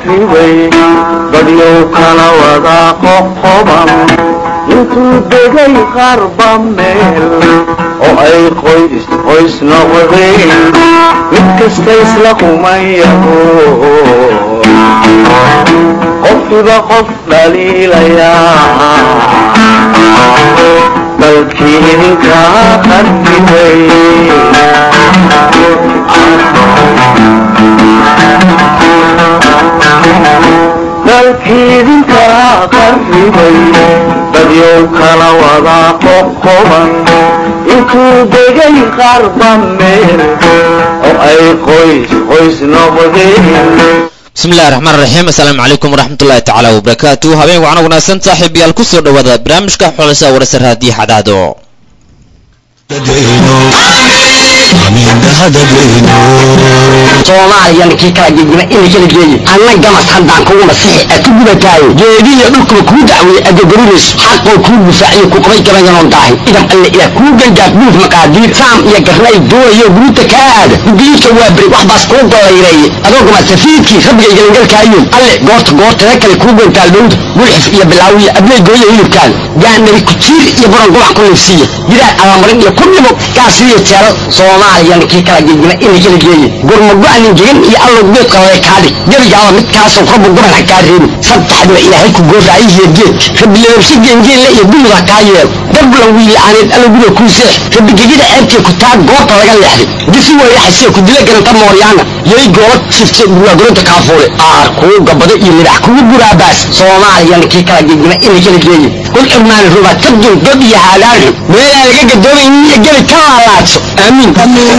qarribay dadyow kala wada qoqoban intuu degay qarba meel oo ay qoys qoys noqdeen mid kasta isla kumayaho qofkiba qof dhaliilayaa dalkii idinkaa qarribay dalkii idinkaa qarribay dadyow kala wada qoqoban intuu degay qarba meel oo ay qoys qoys noqdeen bismillahi raxmaan raxiim assalaamu calaykum waraxmatullahi tacaala wabarakaatu habeen wacan wanaagsan saaxiib yaal ku soo dhowaada barnaamijka xulasa warasa raadiyo xadaado soomaaliyana kii kala gegima ina kala geeye anna gamas haddaan kugu masixi a ku gubataayo geedihiyo dhulkuba kuu dacweeye agogorinayso xaqoo kuu difaaciyo ku qabay gabayanoon daahin idam alle ilaah kuu gangaaf buuf maqaadiir saam iyo garnay doonayo guruuta kaa aada gudiidka waa beri wax baas kuu gollayreeye adoo gama safiidkii rabbiga igalangalkaayoon alle goorta goortada kale kuu gontaal dhowda gulxif iyo bilaawiya abley gooya hilibkaada gaanari kujiir iyo buran gubac ku liifsiiya gidaar abamarin iyo ku dhimo gaasiriyo jeelal soomaaliyana kii kala gegima ina kala geeye gurmago-anin gegan iyo allow geed qalale kaadhig gebigaaba midkaasoo rabbu guban ha kaa reebin saddexdiba ilaahay ku gooraayihiyo geedka rabbi lababsha geengeelle iyo gumud ha kaa yeelo dablan wiila'aaneed allow guda kuu seex rabbi gegida ceebtee ku taa goobta laga leexday disi weyraxasee ku dila garanta mooryaana yay goola sifte buraagurinta kaafuule aar kuu gabado iyo libax kugu guraabaas soomaaliyana kii kala gegima ina kala geeye kul cirmaani ruba kabdun god iyo haadaanxu meelaa laga gadoomaynin iyo gebi ka laalaadso aamiin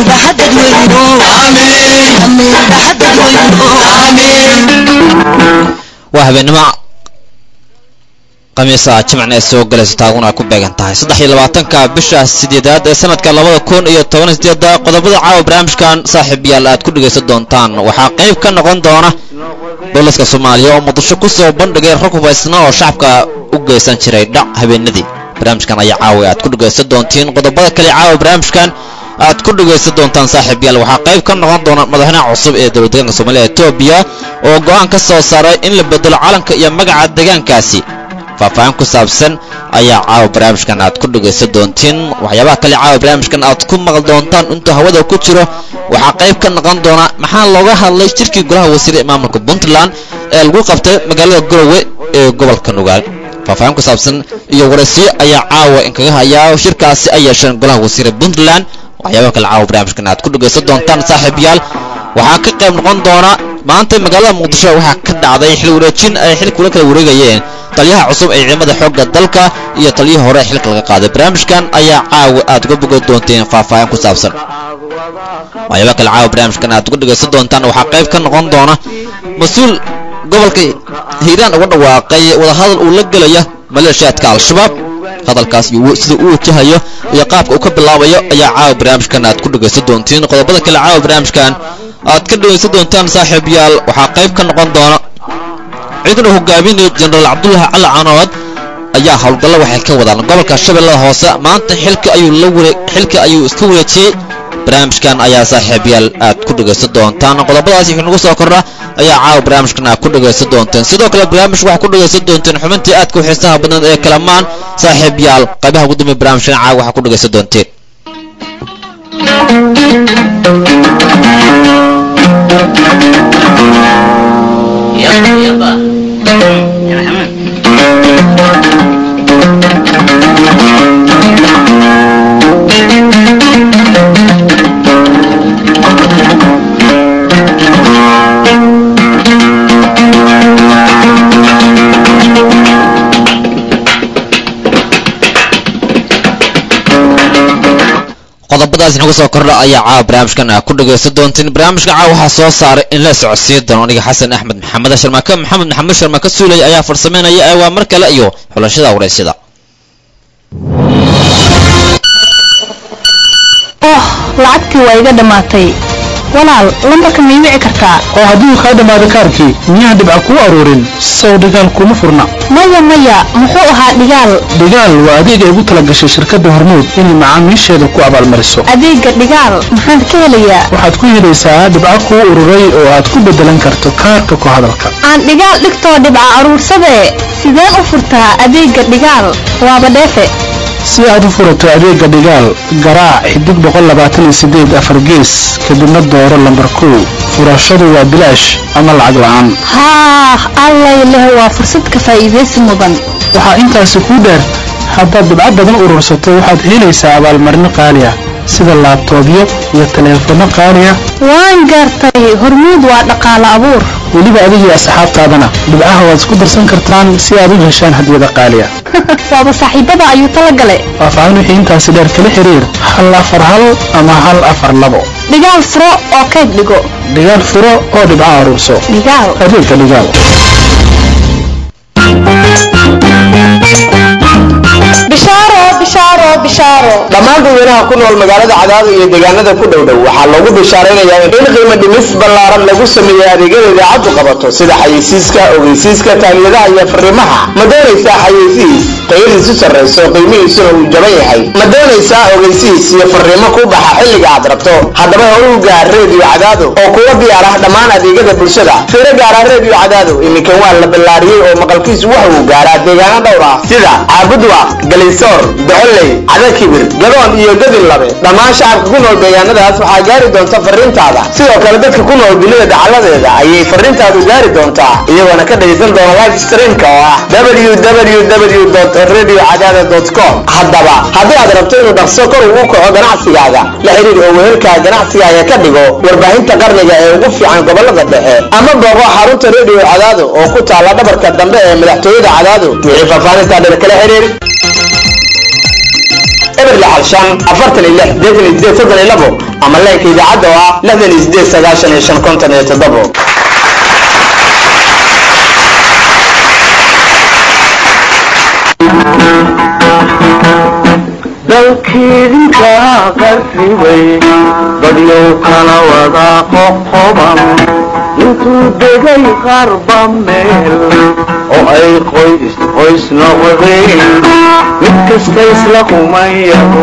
waa habeenimo khamiisa jimcna ee soo galayso taaguna ay ku beegan tahay saddex iyo labaatanka bisha sideedaad ee sanadka labada kun iyo toban sideeda qodobada caawa barnaamijkan saaxiib yaal aad ku dhegaysan doontaan waxaa qayb ka noqon doona booliska soomaaliya oo muqdisho ku soo bandhigay rag hubaysna oo shacabka u geysan jiray dhac habeenadii barnaamijkan ayaa caawa aad ku dhegaysan doontiin qodobada kale caawa barnaamijkan aad ku dhegaysan doontaan saaxiib yaal waxaa qayb ka noqon doona madaxweynaha cusub ee dowlad deegaanka soomaaliya etoobiya oo go-aan ka soo saaray in la bedelo calanka iyo magaca deegaankaasi faahfaahin ku saabsan ayaa caawa barnaamijkan aad ku dhegaysan doontiin waxyaabaha kale caawa barnaamijkan aad ku maqli doontaan intuu hawada ku jiro waxaa qayb ka noqon doona maxaa looga hadlay shirkii golaha wasiire ee maamulka puntland ee lagu qabtay magaalada garowe ee gobolka nugaal faahfaahin ku saabsan iyo waraysiyo ayaa caawa inkaga hayaa shirkaasi ay yeesheen golaha wasiire puntland waxyaabaha kale caawa barnaamijkan aad ku dhegaysan doontaan saaxiib yaal waxaa ka qayb noqon doona maanta magaalada muqdisho waxaa ka dhacday xil wareejin ay xil kula kala wareegayeen taliyaha cusub ee ciidamada xoogga dalka iyo taliyihii hore xilka laga qaaday barnaamijkan ayaa caawa aad uga bogan doonteen faahfaahin ku saabsan waxyaaba kale caawa barnaamijkan aad uga dhegaysan doontaan waxaa qayb ka noqon doona mas-uul gobolka hiiraan uga dhawaaqay wadahadal uu la gelaya maleeshiyaadka al-shabaab hadalkaas iyo sida uu wajahayo iyo qaabka uu ka bilaabayo ayaa caawa barnaamijkan aad ku dhegaysan doontiin qodobada kale caawa barnaamijkan aad ka dhegaysan doontaan saaxiib yaal waxaa qayb ka noqon doona ciidan hogaaminaya jenaraal cabdullaahi cali canood ayaa howlgallo waxay ka wadaan gobolka shabeellada hoose maanta xilka ayuu la ware xilka ayuu iska wareejiyey barnaamijkan ayaa saaxiibyaal aad ku dhegaysan doontaan qodobadaasi wixii nagu soo kordha ayaa caawa barnaamijkan aad ku dhegaysan doonteen sidoo kale barnaamij waxaa ku dhegaysan doonteen xubintii aadka u xiisaha badan ee kalamaan saaxiibyaal qaybaha ugu dambeya barnaamijkan caawa waxaa ku dhegaysan doonteen qodobadaas inagu soo kordha ayaa caawa barnaamijkan aa ku dhagaysan doonteen barnaamijka caawa waxaa soo saaray in la socodsiin doono aniga xasan axmed maxamed sharmaake maxamed maxamed sharmaake suulay ayaa farsameynaya ee waa mar kale iyo xulashada waraysyada oh lacagtii waa iga dhammaatay walaal lambarka may wici kartaa oo hadduu kaa dhammaado kaarkii miyaan dhibca kuu aruurin sow dhigaal kuma furna maya maya muxuu ahaa dhigaal dhigaal waa adeeg ay ugu talagashay shirkadda hormuud inay macaamiisheeda ku abaalmariso adeega dhigaal maxaan ka helayaa waxaad ku helaysaa dhibco kuu ururay oo aad ku beddelan karto kaarka ku hadalka aan dhigaal dhigtoo dhibca aruursadee sideen u furtaa adeega dhigaal waaba dheefe si aad u furato adeega dhigaal garaac xidig boqol labaatan iyo sideed afar gees kadibna dooro lambar kow furashadu waa bilaash ama lacag la-aan haah allay leh waa fursad ka faa'iidaysi mudan waxaa intaasi kuu dheer haddaad dhibco badan urursato waxaad helaysaa abaalmarino qaali ah sida laabtoobyo iyo taleefanno qaali ah waan gaartay hormuud waa dhaqaale abuur weliba adigii asxaabtaadana dhibcaha waad isku darsan kartaan si aad u heshaan hadiyada qaali ah waaba saaxiibada ayuu tala gale faahfaahin wixii intaasi dheer kala xiriir hal afar hal ama hal afar labo dhigaal furo oo kayd dhigo dhigaal furo oo dhibco aruurso dhigaal adeegga dhigaal bishaaro bishaaro bishaaro dhammaan dadweynaha ku nool magaalada cadaado iyo deegaanada ku dhow dhow waxaa loogu bishaaraynayaa in qiimo dhimis ballaaran lagu sameeyey adeegyada idaacaddu qabato sida xayeysiiska ogeysiiska taamiyadaha iyo fariimaha ma doonaysaa xayeysiis tayadiisu sarrayso qiimihiisuna uu jaban yahay ma doonaysaa ogeysiis iyo fariimo ku baxa xilliga aad rabto haddaba horu gaar reediyo cadaado oo kuwa diyaar ah dhammaan adeegyada bulshada fiiro gaara reediyo cadaado iminkan waa la ballaariyey oo maqalkiisu waxa uu gaaraa deegaano dhowr ah sida caabudwa galisoor docoley cadakibir gadoon iyo gadin labe dhammaan shacabka ku nool deegaanadaas waxaa gaari doonta fariintaada sidoo kale dadka ku nool dunida dacaladeeda ayay fariintaadu gaari doontaa iyagoona ka dhagaysan doona live streamka oo ah www radiocadaada com haddaba haddii aad rabto inuu dhaqso kor ugu kaco ganacsigaaga la xiriir oo wehelkaa ganacsigaaga ka dhigo warbaahinta qarniga ee ugu fiican gobolada dhexe ama booqo xarunta radio cadaado oo ku taala dhabarka dambe ee madaxtooyada cadaado wixii faahfaahintaa dheer kala xiriir eber lixal shan afartan iyo lix deetan iyo sideed soddon iyo labo ama leenka idaacadda oo ah lixdan iyo sideed sagaashan iyo shan konton iyo toddobo dalkiidinka qarribay dadyow kala wada qoqoban intuu degay qarba meel oo ay qoys qoys noqdeen mid kasta isla kumayaho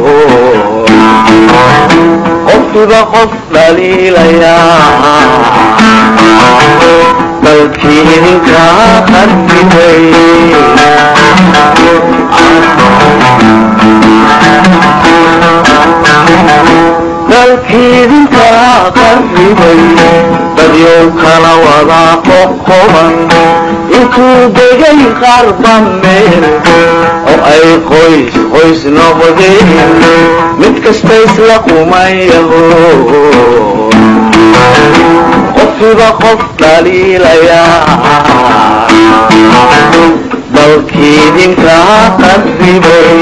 qofkiba qof dhaliilayaa dalkiidinka qarribay dalkiidinka qarribay dadyow kala wada qoqoban intuu degay qarba meel oo ay qoys qoys noqdeen mid kasta isla kumayaho qofkiba qof dhaliilayaa dalkiidinka qarribay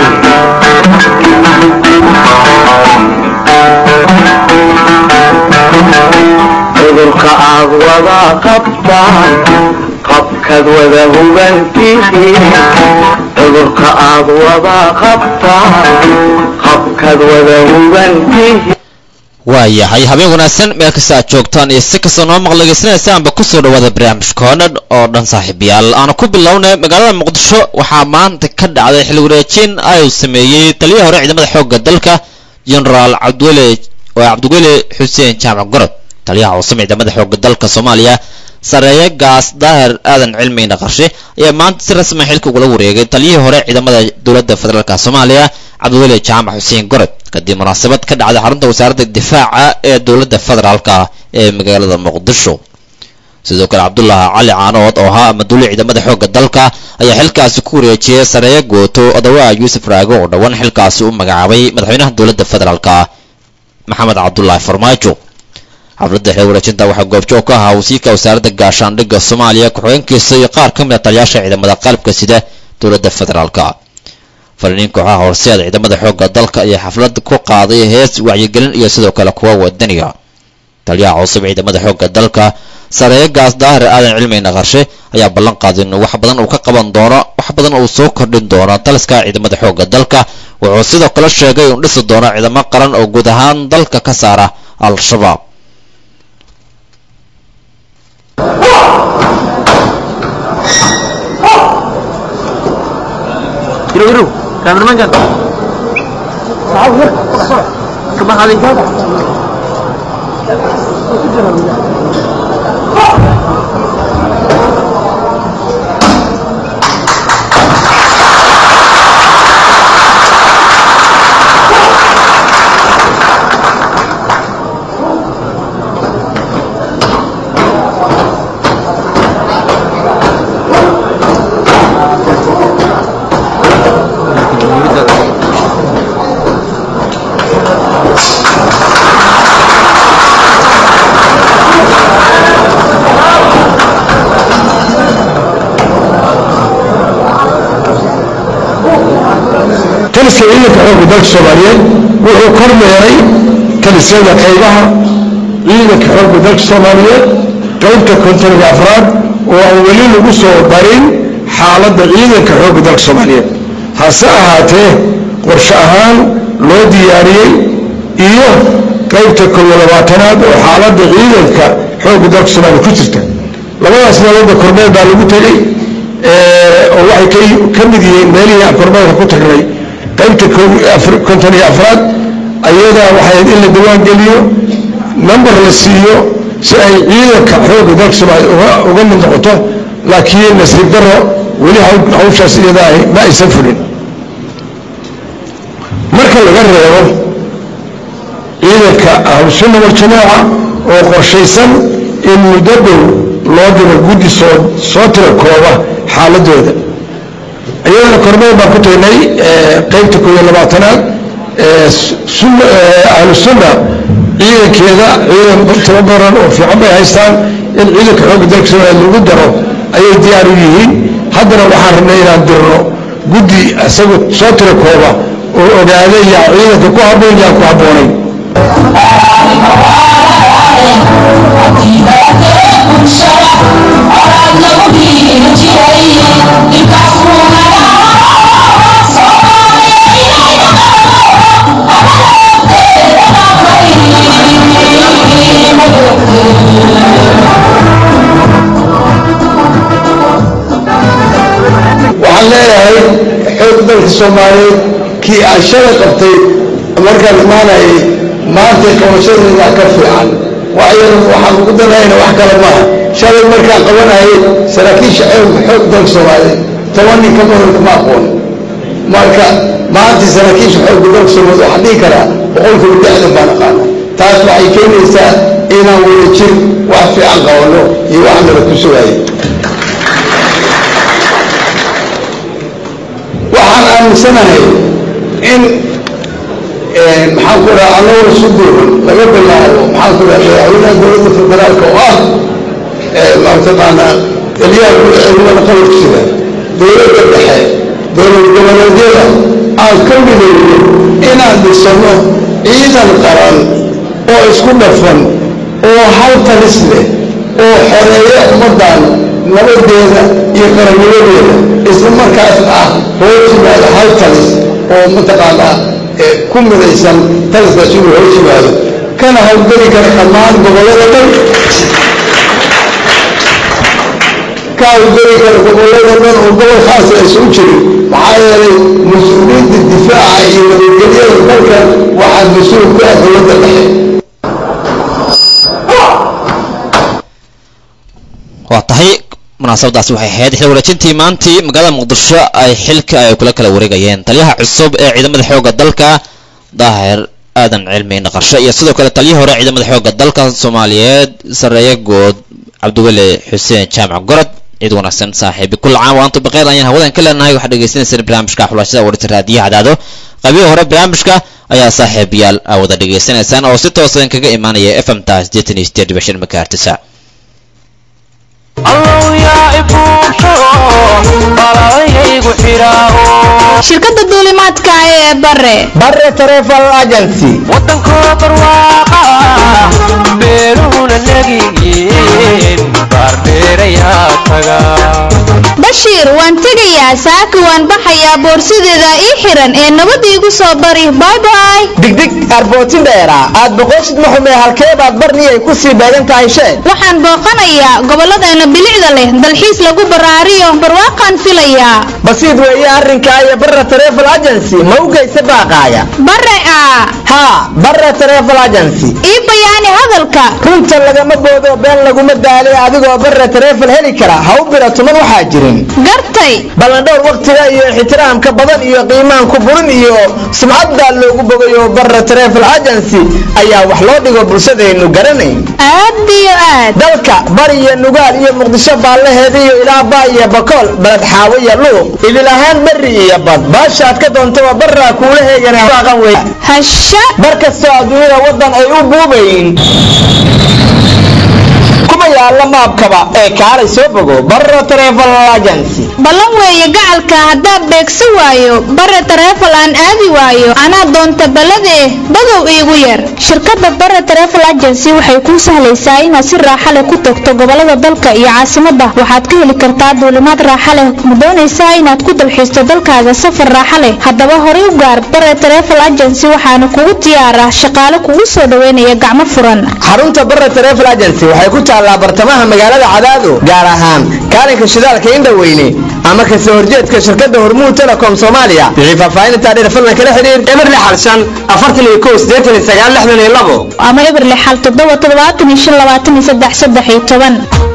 cudurka aad wada qabtaan qabkaad wada hubantihiin cudurka aad wada qabtaan qabkaad wada hubantihiin waayahay habeen wanaagsan meel kasta aad joogtaan iyo si kastoo noo maqlageysanaysaanba kusoo dhawaada barnaamijka oo dhan oo dhan saaxiibayaal aanu ku bilownay magaalada muqdisho waxaa maanta ka dhacday xil wareejin ay sameeyey taliyaha hore ciidamada xoogga dalka genaraal cabdiwele oo cabdiwele xuseen jaamac gorod taliyaha cusub ciidamada xoogga dalka soomaaliya sareeye gaas daahir aadan cilmi naqarshe ayaa maanta si rasmi xilka ugula wareegay taliyihii hore ciidamada dowladda federaalk soomaaliya cabdiwele jaamac xuseen gorod kadib munaasabad ka dhacday xarunta wasaaradda difaaca ee dowladda federaalka ee magaalada muqdisho sidoo kale cabdulaahi cali caanood oo ahaa amaduuli ciidamada xoogga dalka ayaa xilkaasi ku wareejiyey sareeye gooto odawaa yuusuf raago oo dhowaan xilkaasi u magacaabay madaxweynaha dowladda federaalka maxamed cabdulaahi farmaajo xafladda xil wareejinta waxaa goobjoog ka ahaa wasiirka wasaaradda gaashaandhigga soomaaliya ku-xigeenkiisa iyo qaar ka mid a taliyaasha ciidamada qalabka sida dowladda federaalka fariiniin kooxaha horseeda ciidamada xoogga dalka ayaa xaflad ku qaaday hees wacyigelin iyo sidoo kale kuwa wadaniga taliyaha cusub ciidamada xoogga dalka sareeye gaas daahir aadan cilmi naqarshe ayaa ballan qaaday inuu wax badan uu ka qaban doono wax badan uu soo kordhin doono taliska ciidamada xoogga dalka wuxuu sidoo kale sheegay inuu dhisi doono ciidamo qaran oo guud ahaan dalka ka saara al-shabaab taliska ciidanka xoogga dalka soomaaliyeed wuxuu kormeeray talisyada qaybaha ciidanka xoogga dalka soomaaliyeed qaybta kontoniga afraad oo aan weli lagu soo barin xaaladda ciidanka xoogga dalka soomaaliyeed hase ahaatee qorshe ahaan loo diyaariyey iyo qaybta koob iyo labaatanaad oo xaaladda ciidanka xoogga dalka soomaaliya ku jirta labadaas meeloodba kormeer baa lagu tegey oo waxay ka mid yihiin meelihii aan kormeerka ku tagnay qaybta konton iyo afraad ayadaa waxay in la diwaan geliyo number la siiyo si ay ciidanka xoogga dalka soomaaliya uga mid noqoto laakiin nasiib daro weli hawshaas iyada ahi ma aysan fulin marka laga reebo ciidanka ahlusunna waljamaaca oo qorshaysan in muddo dhow loo diro guddi soo soo tira kooba xaaladooda iyadana kormeer baan ku tagnay qaybta koob iyo labaatanaad ahlu sunna ciidankeeda ciidan tababaran oo fiican bay haystaan in ciidanka xoogga dalka soomaaliya lagu daro ayay diyaar u yihiin haddana waxaan rabnay inaan dirno guddi isagu soo tira kooba oo ogaada yaa ciidanka ku habboon yaa ku habboonayn waxaan leeyahay xoog dalka soomaaliyeed kii aan shalay qabtay markaan imaanayay maanta qabashadeeda ka fiican waayo waxaan ugu danayna wax kale maaha shalay markaan qabanayay saraakiisha xoog dalka soomaaliyeed toban nin ka badan kama aqoon marka maanta saraakiisha xoogga dalka soomaaliyeed waxaan dhihi karaa boqolkiiba lixdan baan aqaana taas waxay keenaysaa inaan wada jir wax fiican qabanno iyo wax nala ku sugayo waxaan aaminsanahay in maxaan ku dhaha annagoo isu duuban laga bilaabo maxaan ku dhaha madaxweynaha dowladda federaalka oo ah mataqaanaa taliyaha ciidamada qabarka sida dowladda dhexe dowlad goboleedyada aan ka midowno inaan dhisano ciidan qaran oo isku dhafan oo hal talis leh oo xoreeya ummaddan nabadeeda iyo qarannimadeeda isla markaasna ah hoos yimaado hal talis oo mataqaanaa ku midaysan taliskaas inuu hoos yimaado kana hawlgeli kara dhammaan gobollada dhan ka hawlgeli kara gobollada dhan oo gobol khaasa aysan u jirin maxaa yeelay mas-uuliyadda difaaca iyo nabadgelyada dalkan waxaa mas-uul ku ah dowladda dhexe waa tahay munaasabadaasi waxay ahayd xil wareejintii maantii magaalada muqdisho ay xilka ay kula kala wareegayeen taliyaha cusub ee ciidamada xoogga dalka daahir aadan cilmi naqarsho iyo sidoo kale taliyihii hore ciidamada xoogga dalka soomaaliyeed sareeye good cabdiweli xuseen jaamac gorod ciid wanaagsan saaxiibi kul caam wa antum baqeer ayaan hawadan ka leenahay waxaad dhegeysanaysaan barnaamijka xulashada warta raadiyaha cadaado qaybihii hore barnaamijka ayaa saaxiibayaal aa wada dhegeysanaysaan oo si toosan kaga imaanaya f m ta sideetan iyo sideed dhibic shan megahertisa shirkadda duulimaadka ee bare bare travel agency wadankoo barwaaqa beeruhuna legiyiin baardheerayaa taga bashiir waan tegayaa saaka waan baxayaa boorsadeeda ii xiran ee nabad iigu soo bari baybay digdig arbootin dheera aad boqoshid maxume halkee baad barniyay ku sii beegan tahay sheeg waxaan booqanayaa gobolladeena bilicda leh dalxiis lagu baraariyo barwaaqaan filayaa basiid weeye arrinkaa iyo barra travel agency ma u geysa baaqaaya bare ah haa barra travel agency ii bayaani hadalka runta lagama boodo been laguma daali adigoo barra travel heli kara ha u bira tuman waxaa jirin gartay ballandhowr wakhtiga iyo ixtiraamka badan iyo qiimaan ku burin iyo sumcad baa loogu bogayo barra travel agency ayaa wax loo dhigo bulshadeennu garanayn aad iyo aad dalka bari iyo nugaal iyo muqdisho baallaheeda iyo ilaa baa iyo bakool baled xaawo iyo luuq idil ahaan berri iyo bad baasha aad ka doontaba barraa kuula heegana waaqan wey hasha bar kastoo adduunyada waddan ay u buubayin kuma yaalla maabkaba ee kaalay soo bogo barra travel agency ballan weeye gacalka haddaad beegsa waayo bare tarefal aan aadi waayo anaa doonta balladee badow iigu yar shirkadda bare tarefal agency waxay kuu sahlaysaa inaad si raaxa leh ku tagto gobollada dalka iyo caasimadda waxaad ka heli kartaa duulimaad raaxa leh ma doonaysaa inaad ku dalxiisto dalkaaga safar raaxa leh haddaba horay u gaar bare tarefal agency waxaana kugu diyaara shaqaale kugu soo dhaweynaya gacmo furan xarunta barra travel agency waxay ku taallaa bartamaha magaalada cadaado gaar ahaan kaalinka shidaalka indhaweyne ama kasoo horjeedka shirkadda hormuud telecom soomaaliya wixii faahfaahinta dheer fadlan kala xiriir eberle xalshan afartan iyo kow siddeetan iyo sagaal lixdan iyo labo ama eberle xal toddoba toddobaatan iyo shan labaatan iyo saddex saddex iyo toban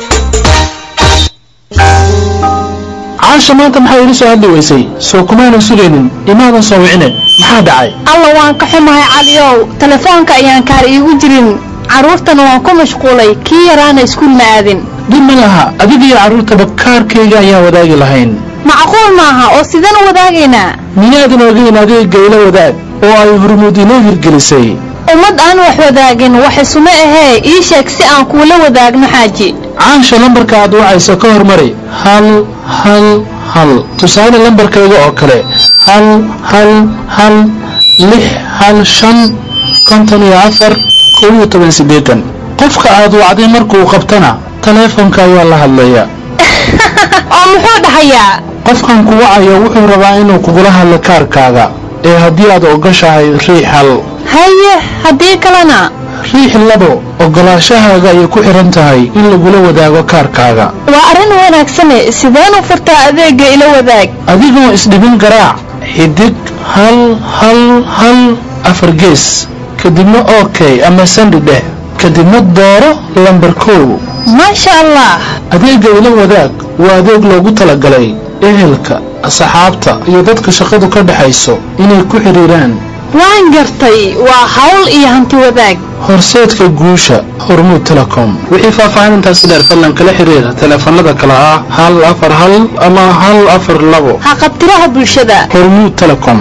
caasha maanta maxay igu soo hadli weysay soo kumaanan sugaynin imaadan soo wicine maxaa dhacay alla waan ka xumahay caliyow telefoonka ayaan kaar iigu jirin carruurtana waan ku mashquulay kii yaraana iskuul ma aadin dib ma laha adiga iyo carruurtaba kaarkayga ayaan wadaagi lahayn macquul maaha oo sidaan u wadaagaynaa miyaadan ogeyn adiga gaylo wadaag oo ay hormuud inoo hirgelisay ummad aan wax wadaagin wax isuma ahee ii sheeg si aan kuula wadaagno xaaji caasha lambarka aad wacayso ka hormari hal hal hal tusaale lambarkayga oo kale hal hal hal lix hal shan konton iyo afar kow iyo toban siddeetan qofka aad wacday markuu qabtana taleefonka ayaa la hadlaya oo muxuu dhahayaa qofkan ku wacayo wuxuu rabaa inuu kugula hadlo kaarkaaga ee haddii aad ogashahay riix hal haye haddii kalena riix labo ogolaashahaaga ayay ku xihan tahay in lagula wadaago kaarkaaga waa arrin wanaagsane sideen u furtaa adeegga ila wadaag adigoo isdhibin garaac xidig hal hal hal afar gees kadibna ok ama sandi dheh kadibna dooro lambar kow maasha allah adeegga ila wadaag waa adeeg loogu talagalay ehelka asxaabta iyo dadka shaqadu ka dhexayso inay ku xidhiiraan waan gartay waa hawl iyo hanti wadaag horseedka guusha hormuud telecom wixii faahfaahintaasi dheer fadlan kala xiriira taleefanada kale ah hal afar hal ama hal afar labo haqabtiraha bulshada hormuud telecom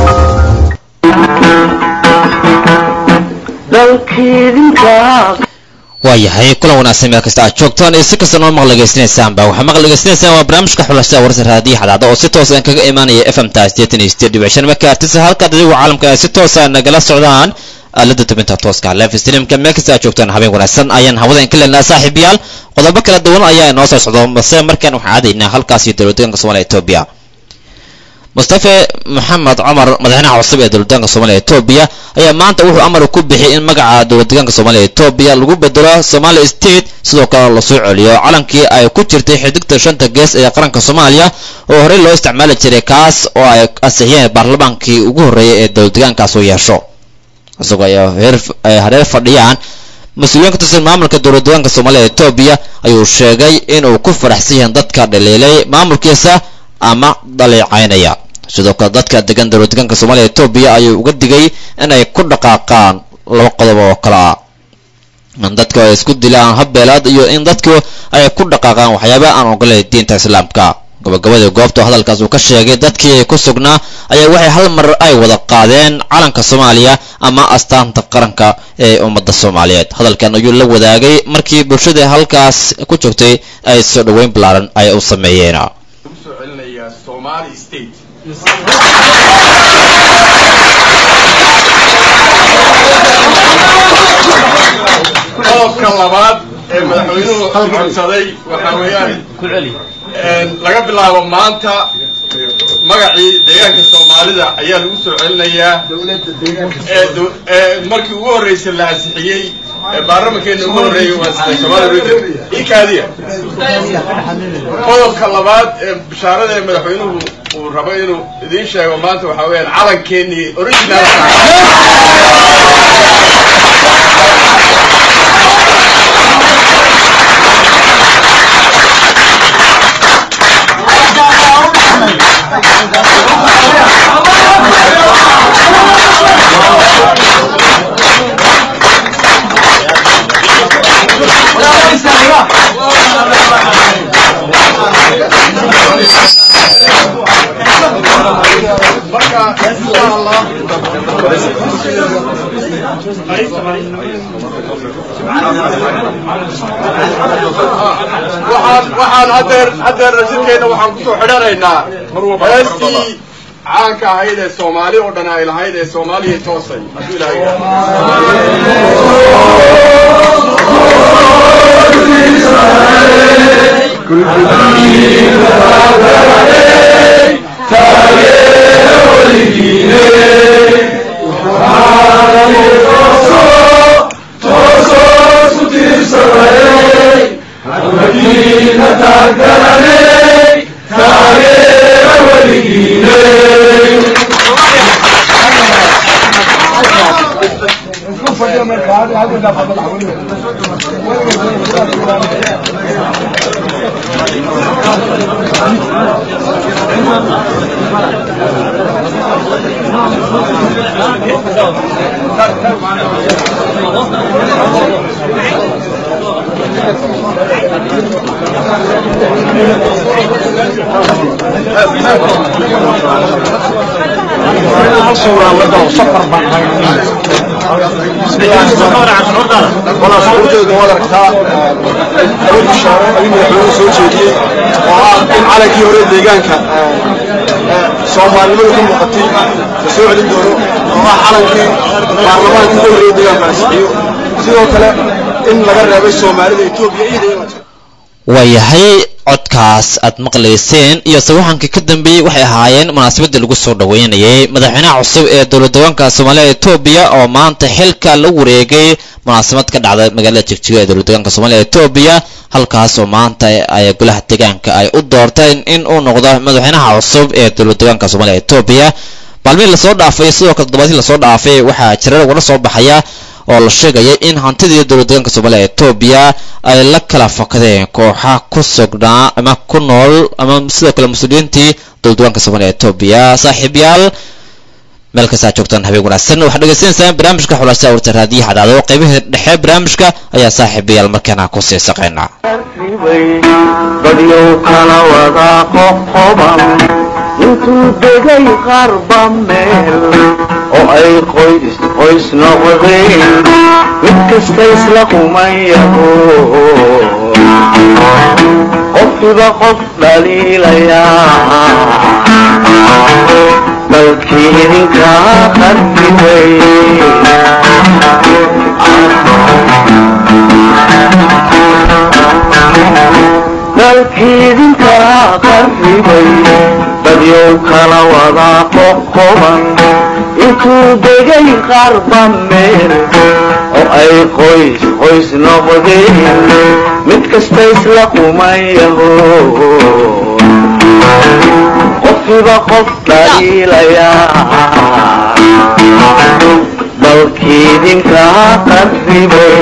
waayahay kulan wanaagsan meel kasta aad joogtaan iyo si kasta noo maqla dhegeysanaysaanba waxaa maqla dhegeysanaysaa waa barnaamijka xulashada warsa raadiyo xadaada oo si toosa kaga imaanaya f m ta sideetan iyo sideed dhibic shan megahertisa halkaad adigu caalamka ay si toosa nagala socdaan aalada tubinta tooska live streamka meel kasta aad joogtaan habeen wanaagsan ayaan hawada in ka leenaha saaxiibayaal qodobo kala duwan ayaa inoo soo socdo balse markaan waxaan aadaynaa halkaas iyo dowladdeeganka somaaliya etoobiya mustafe maxamed cumar madaxweynaha cusub ee dowladdeeganka soomaaliya etoobiya ayaa maanta wuxuu amar ku bixiyay in magaca dowladdeegaanka soomaaliya etoobiya lagu bedelo somalia state sidoo kale lasoo celiyo calankii ay ku jirtay xidigta shanta gees ee qaranka soomaaliya oo horey loo isticmaali jiray kaas oo ay ansixiyeen baarlamaankii ugu horreeyay ee dowladdeegaankaas uu yeesho isagoo ay hareer fadhiyaan mas-uuliyiin ka tirsan maamulka dowladdeegaanka soomaaliya etoobiya ayuu sheegay inuu ku faraxsan yahay dadka dhaliilay maamulkiisa ama dhaleecaynaya sidoo kale dadka degan dowladdeegaanka soomaaliya etoobiya ayuu uga digay inay ku dhaqaaqaan laba qodob oo kale ah in dadku ay isku dilaan habbeelaad iyo in dadku ay ku dhaqaaqaan waxyaaba aan ogolayn diinta islaamka gabagabadii goobta hadalkaas uu ka sheegay dadkii ku sugnaa ayaa waxay hal mar ay wada qaadeen calanka soomaaliya ama astaanta qaranka ee ummadda soomaaliyeed hadalkan ayuu la wadaagay markii bulshada halkaas ku joogtay ay soo dhoweyn ballaaran ay u sameeyeen qodobka labaad ee madaxweynuhu codsaday waxaa weeyaan laga bilaabo maanta magacii deegaanka soomaalida ayaa lagu soo celinayaa markii ugu horreysay la ansixiyey baarlamankeena ugu horreeyey waa sida somalia region ikaadiya qodobka labaad ee bishaarada ee madaxweynuhu uu rabo inuu idiin sheego maanta waxaa weeyaan calankeenii original marka insha allah waxaan waxaan hadeer hadeer rasidkeena waxaan kusoo xidhanaynaa heestii caanka ahayd ee soomaali oo dhan ay lahayd ee soomaaliya toosay hadduu ilahay walaashuurteedu waad aragtaa awood bishaaro ayuu madaxweynuhu soo jeediyey oo ah in calankii hore deegaanka soomaalinimadu ka muuqatay la soo celin doono oo ah calankii baarlamaankii ugu horreeyey deegaanka ansixiyo sidoo kale in laga reebay soomaalida etoobiya ciida waayahay codkaas aad maqlayseen iyo sawaxankii ka dambeeyey waxay ahaayeen munaasabadii lagu soo dhaweynayay madaxweynaha cusub ee dowlad deegaanka soomaaliya etoobiya oo maanta xilka la wareegay munaasabad ka dhacda magaalada jigjiga ee dowlad deegaanka soomaaliya etoobiya halkaas oo maanta ay golaha deegaanka ay u doorteen in uu noqdo madaxweynaha cusub ee dowlad deegaanka soomaaliya etoobiya maalmihii lasoo dhaafay sidoo kale toddobaadkii lasoo dhaafay waxaa jirar ugala soo baxaya oo la sheegaya in hantidii dowlad deegaanka soomaaliya etoobiya ay la kala fakadeen kooxa ku sugnaa ama ku nool ama sidoo kale muslimiintii dowlad deegaanka soomaaliya etoobiya saaxiibyaal meel kastaa joogtaan habeen wanaagsan waxaad dhegaysanaysaan barnaamijka xulaashada warta raadiyaha dhacdo qaybihii dhexe barnaamijka ayaa saaxiibayaal markaana ku sii saqaynaa badyow kala wada qoqoban intuu degay qarba meel oo ay qoys qoys noqdeen mid kasta isla qumayaho qofkiba qof dhaliilayaa dalkii idinkaa qarfibay dalkii idinkaa qarribay dadyow kala wada qoqoban intuu degay qarba meel oo ay qoys qoys noqdeen mid kasta isla qumayaho qofkiba qof dhaliilayaa dalkii idinkaa qarribay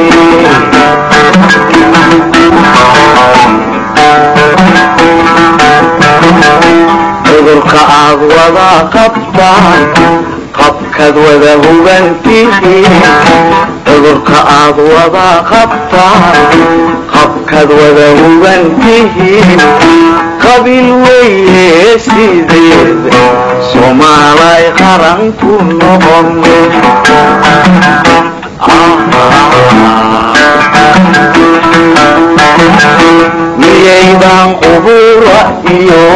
cudurka aad wada qabtaan qabkaad wada hubantihiin cudurka aad wada qabtaan qabkaad wada hubantihiin qabiil weye sideed soomaalay qaran ku noqon miyaydan qubura iyo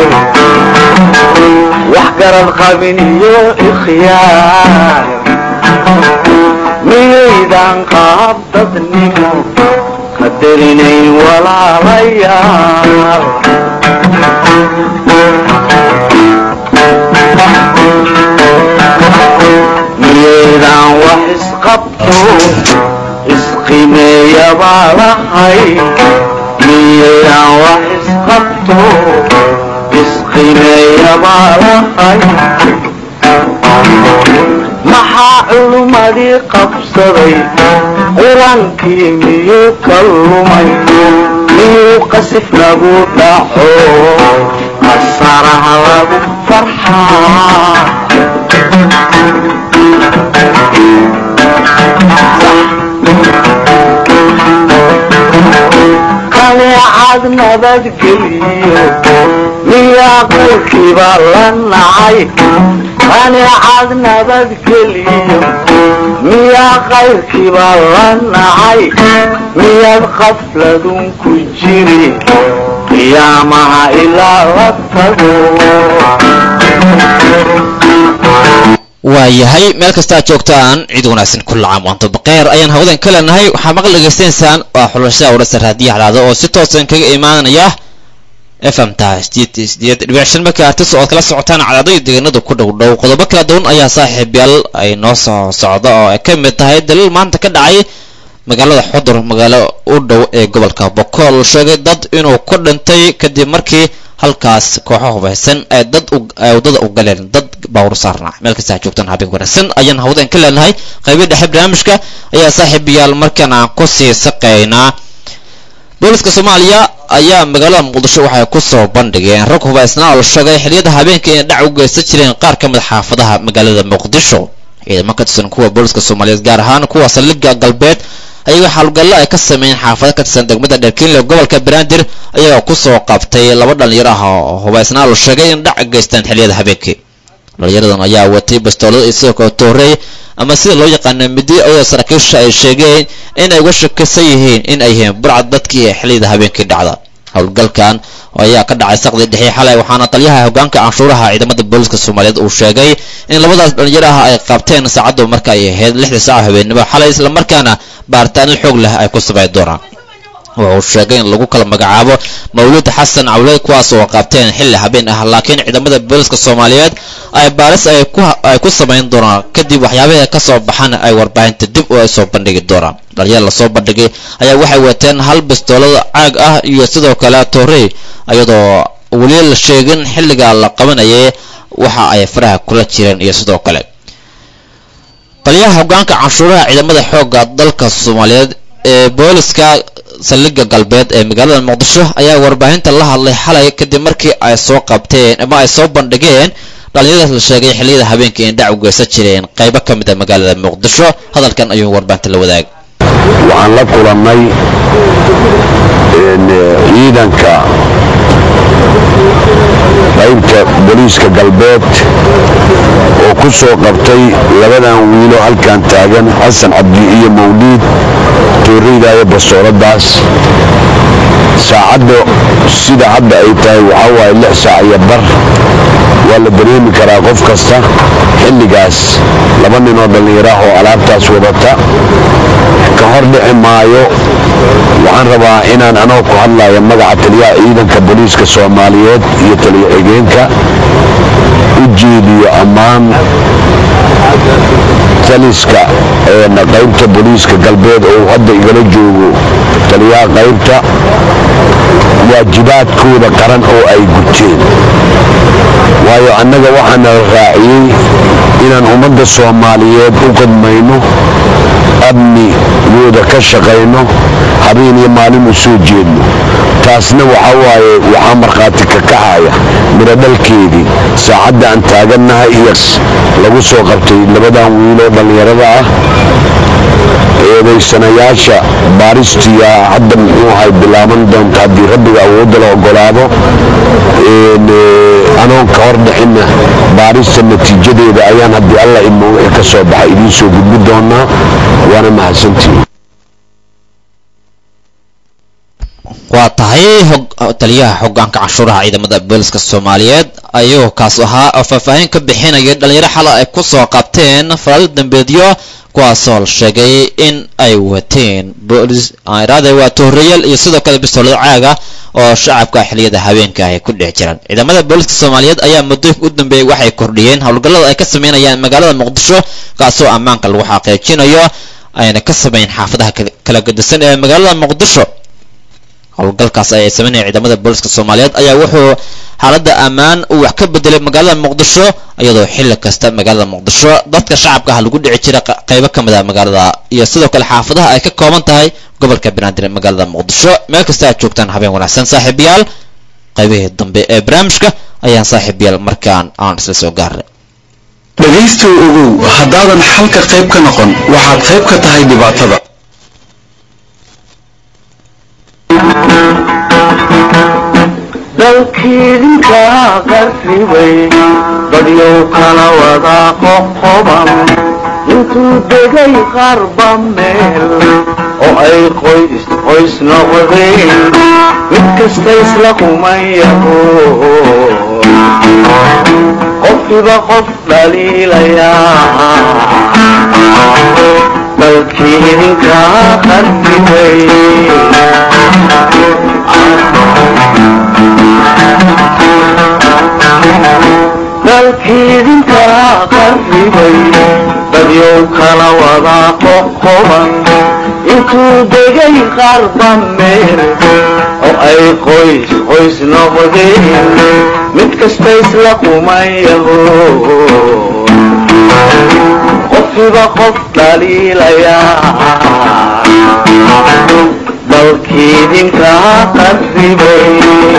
wax garad qabin iyo ikhyaar miyaydan qaab dadnimo qadarinayn walaalayaal maalahay maxaa culummadii qabsaday qur-aankii miyuu ka lumay miyuu qasif lagu dhaco qasaraha lagu farxaa kaneecad nabadgeliyo miyaa qalkiiba la nacay kaneecad nabadgeliyo miyaa qayrkiiba la nacay miyaad qafladun ku jiri qiyaamaha ilaa la tago waayahay meel kasta aad joogtaan ciid wanaagsan kulla caam waanto baqeer ayaan hawadan ka leenahay waxaa maqal dhegaystaysaan waa xulashada wararsa raadiyo halaado oo si toosan kaga imaanaya fm ta sideed sideed dhibic shan marka artis oo aad kala socotaan cadaado iyo deegaanada ku dhow dhow qodobo kala duwan ayaa saaxiibyaal ay noo soo socda oo ay ka mid tahay daliil maanta ka dhacay magaalada xudur magaalo u dhow ee gobolka bokool sheegay dad inuu ku dhintay kadib markii halkaas kooxo hubaysan ay dad ay waddada u galeen dad baawur saarnaa meel kasta ha joogtaan habeen wanaagsan ayaan hawdan ka leenahay qaybii dhexe barnaamijka ayaa saaxiibayaal markan aan ku sii saqaynaa booliska soomaaliya ayaa magaalada muqdisho waxay ku soo bandhigeen rag hubaysnaa oo la sheegay xiliyada habeenka inay dhac u geysan jireen qaar ka mid xaafadaha magaalada muqdisho ciidamo ka tirsan kuwa booliska soomaaliyeed gaar ahaan kuwa saldhigga galbeed ayaga xaalgallo ay ka sameeyeen xaafado ka tirsan degmada dherkiinle gobolka banaadir ayagoo kusoo qabtay laba dhalinyaro ah oo hubaysnaa la sheegay in dhac geystaan xiliyada habeenkii dhalinyaradan ayaa watay bastoolada iyo sidoo kale toorey ama sida loo yaqaana midi ayadoo saraakiisha ay sheegeen in ay uga shakisan yihiin in ay yihiin burcad dadkii ee xiliyada habeenkii dhacda howlgalkan ayaa ka dhacay saqdii dhexe xalay waxaana taliyaha hogaanka canshuuraha ciidamada booliska soomaaliyeed uu sheegay in labadaas dhalinyaro ah ay qabteen saacaddu marka ay ahayd lixdii saaca habeenimo xalay islamarkaana baaritaano xoog leh ay ku sameyn doonaan wuxuu sheegay in lagu kala magacaabo mawlid xasan cawle kuwaas oo qabteen xilli habeen ah laakiin ciidamada booliska soomaaliyeed ay baaris ay ku samayn doonaan kadib waxyaabaha ka soo baxan ay warbaahinta dib u ay soo bandhigi doonaan dhalinyar lasoo bandhigay ayaa waxay wateen hal bistoolada caag ah iyo sidoo kale toorey iyadoo weli la sheegin xilliga la qabanayay waxa ay faraha kula jireen iyo sidoo kale taliyaha hogaanka canshuuraha ciidamada xoogga dalka soomaaliyeed ee booliska saldhigga galbeed ee magaalada muqdisho ayaa warbaahinta la hadlay xalay kadib markii ay soo qabteen ama ay soo bandhigeen dhalinyaradaas la sheegay xilliyada habeenkii in dhac u geysan jireen qaybo ka mid a magaalada muqdisho hadalkan ayuu warbaahinta la wadaagay waxaan la kulannay ciidanka qaybta booliiska galbeed oo ku soo qabtay labadan wiilo halkan taagan xasan cabdi iyo mawliid tooreydaaya bastooladaas saacadda sida hadda ay tahay waxaa waaye lix saac iyo bar waa la dareemi karaa qof kasta xilligaas laba nin oo dhallinyaraah oo alaabtaas wadata ka hor dhici maayo waxaan rabaa inaan anoo ku hadlaya magaca taliyaha ciidanka booliiska soomaaliyeed iyo taliyo xigeenka u jeediyo ammaan taliska qaybta booliiska galbeed oo hadda igala joogo taliyaha qaybta waajibaadkooda qaran oo ay guteen waayo annaga waxaana la raaciyey inaan ummadda soomaaliyeed u qadmayno amnigooda ka shaqayno habeen iyo maalin u soo jeedno taasna waxa waaye waxaa markhaati ka kacaya mirodhalkeedii saacadda aan taagannahay iyo lagu soo qabtay labadan wiiloo dhallinyarada ah eedaysanayaasha baaristiya hadda muxuu ahay bilaaban doonta haddii rabbiga awoodda la ogolaado anoon ka hor dhixinna baarista natiijadeeda ayaan haddii alla imo wixii ka soo baxay idiin soo gudbi doonaa waana mahadsantihiin waa tahay taliyaha hogaanka canshuuraha ciidamada booliska soomaaliyeed ayuu kaas ahaa oo faahfaahin ka bixinaya dhalinyaro xala ay ku soo qabteen falaado dambeedyo kuwaasoo la sheegay in ay wateen boolis iraade waa tohoreyaal iyo sidoo kale bistoolado caaga oo shacabka xiliyada habeenka ay ku dhex jiraan ciidamada booliska soomaaliyeed ayaa muddooyinka u dambeeyey waxay kordhiyeen howlgallada ay ka sameynayaan magaalada muqdisho kaasoo ammaanka lagu xaqiijinayo ayna ka sameyn xaafadaha kala gedisan ee magaalada muqdisho howlgalkaas ay sameynaya ciidamada booliska soomaaliyeed ayaa wuxuu xaaladda ammaan uu wax ka bedelay magaalada muqdisho iyadoo xilli kasta magaalada muqdisho dadka shacabka ah lagu dhici jira qaybo ka mid a magaalada iyo sidoo kale xaafadaha ay ka kooban tahay gobolka banaadir ee magaalada muqdisho meel kasta aad joogtaan habeen wanaagsan saaxiibayaal qaybihii dambe ee barnaamijka ayaan saaxiibayaal markaan aan isla soo gaarnay dhegaystow ogow haddaadan xalka qayb ka noqon waxaad qayb ka tahay dhibaatada dalkiidinka qarribay dadyow kala wada qoqoban intuu degay qarba meel oo ay qoys qoys noqdeen mid kasta isla kumayaho qofkiba qof dhaliilayaa dalkiidinka qarribay dalkiidinka qarribay dadyow kala wada qoqoban intuu degay qarba meel oo ay qoys qoys noqdeen mid kasta isla kumayaho qofkiba qof dhaliilayaa dalkiidinka qarribay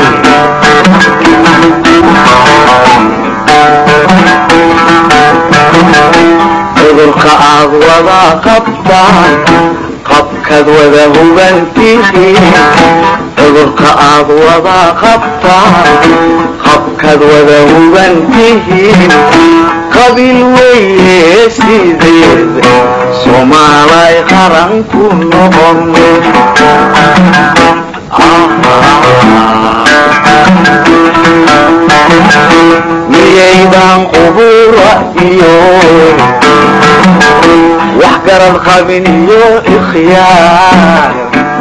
cudurka aad wada qabtaan qabkaad wada hubantihiin cudurka aad wada qabtaan qabkaad wada hubantihiin qabiil weye sideed soomaalay qaran ku noqon miyaydan qubura iyo wax garad qabin iyo ikhyaar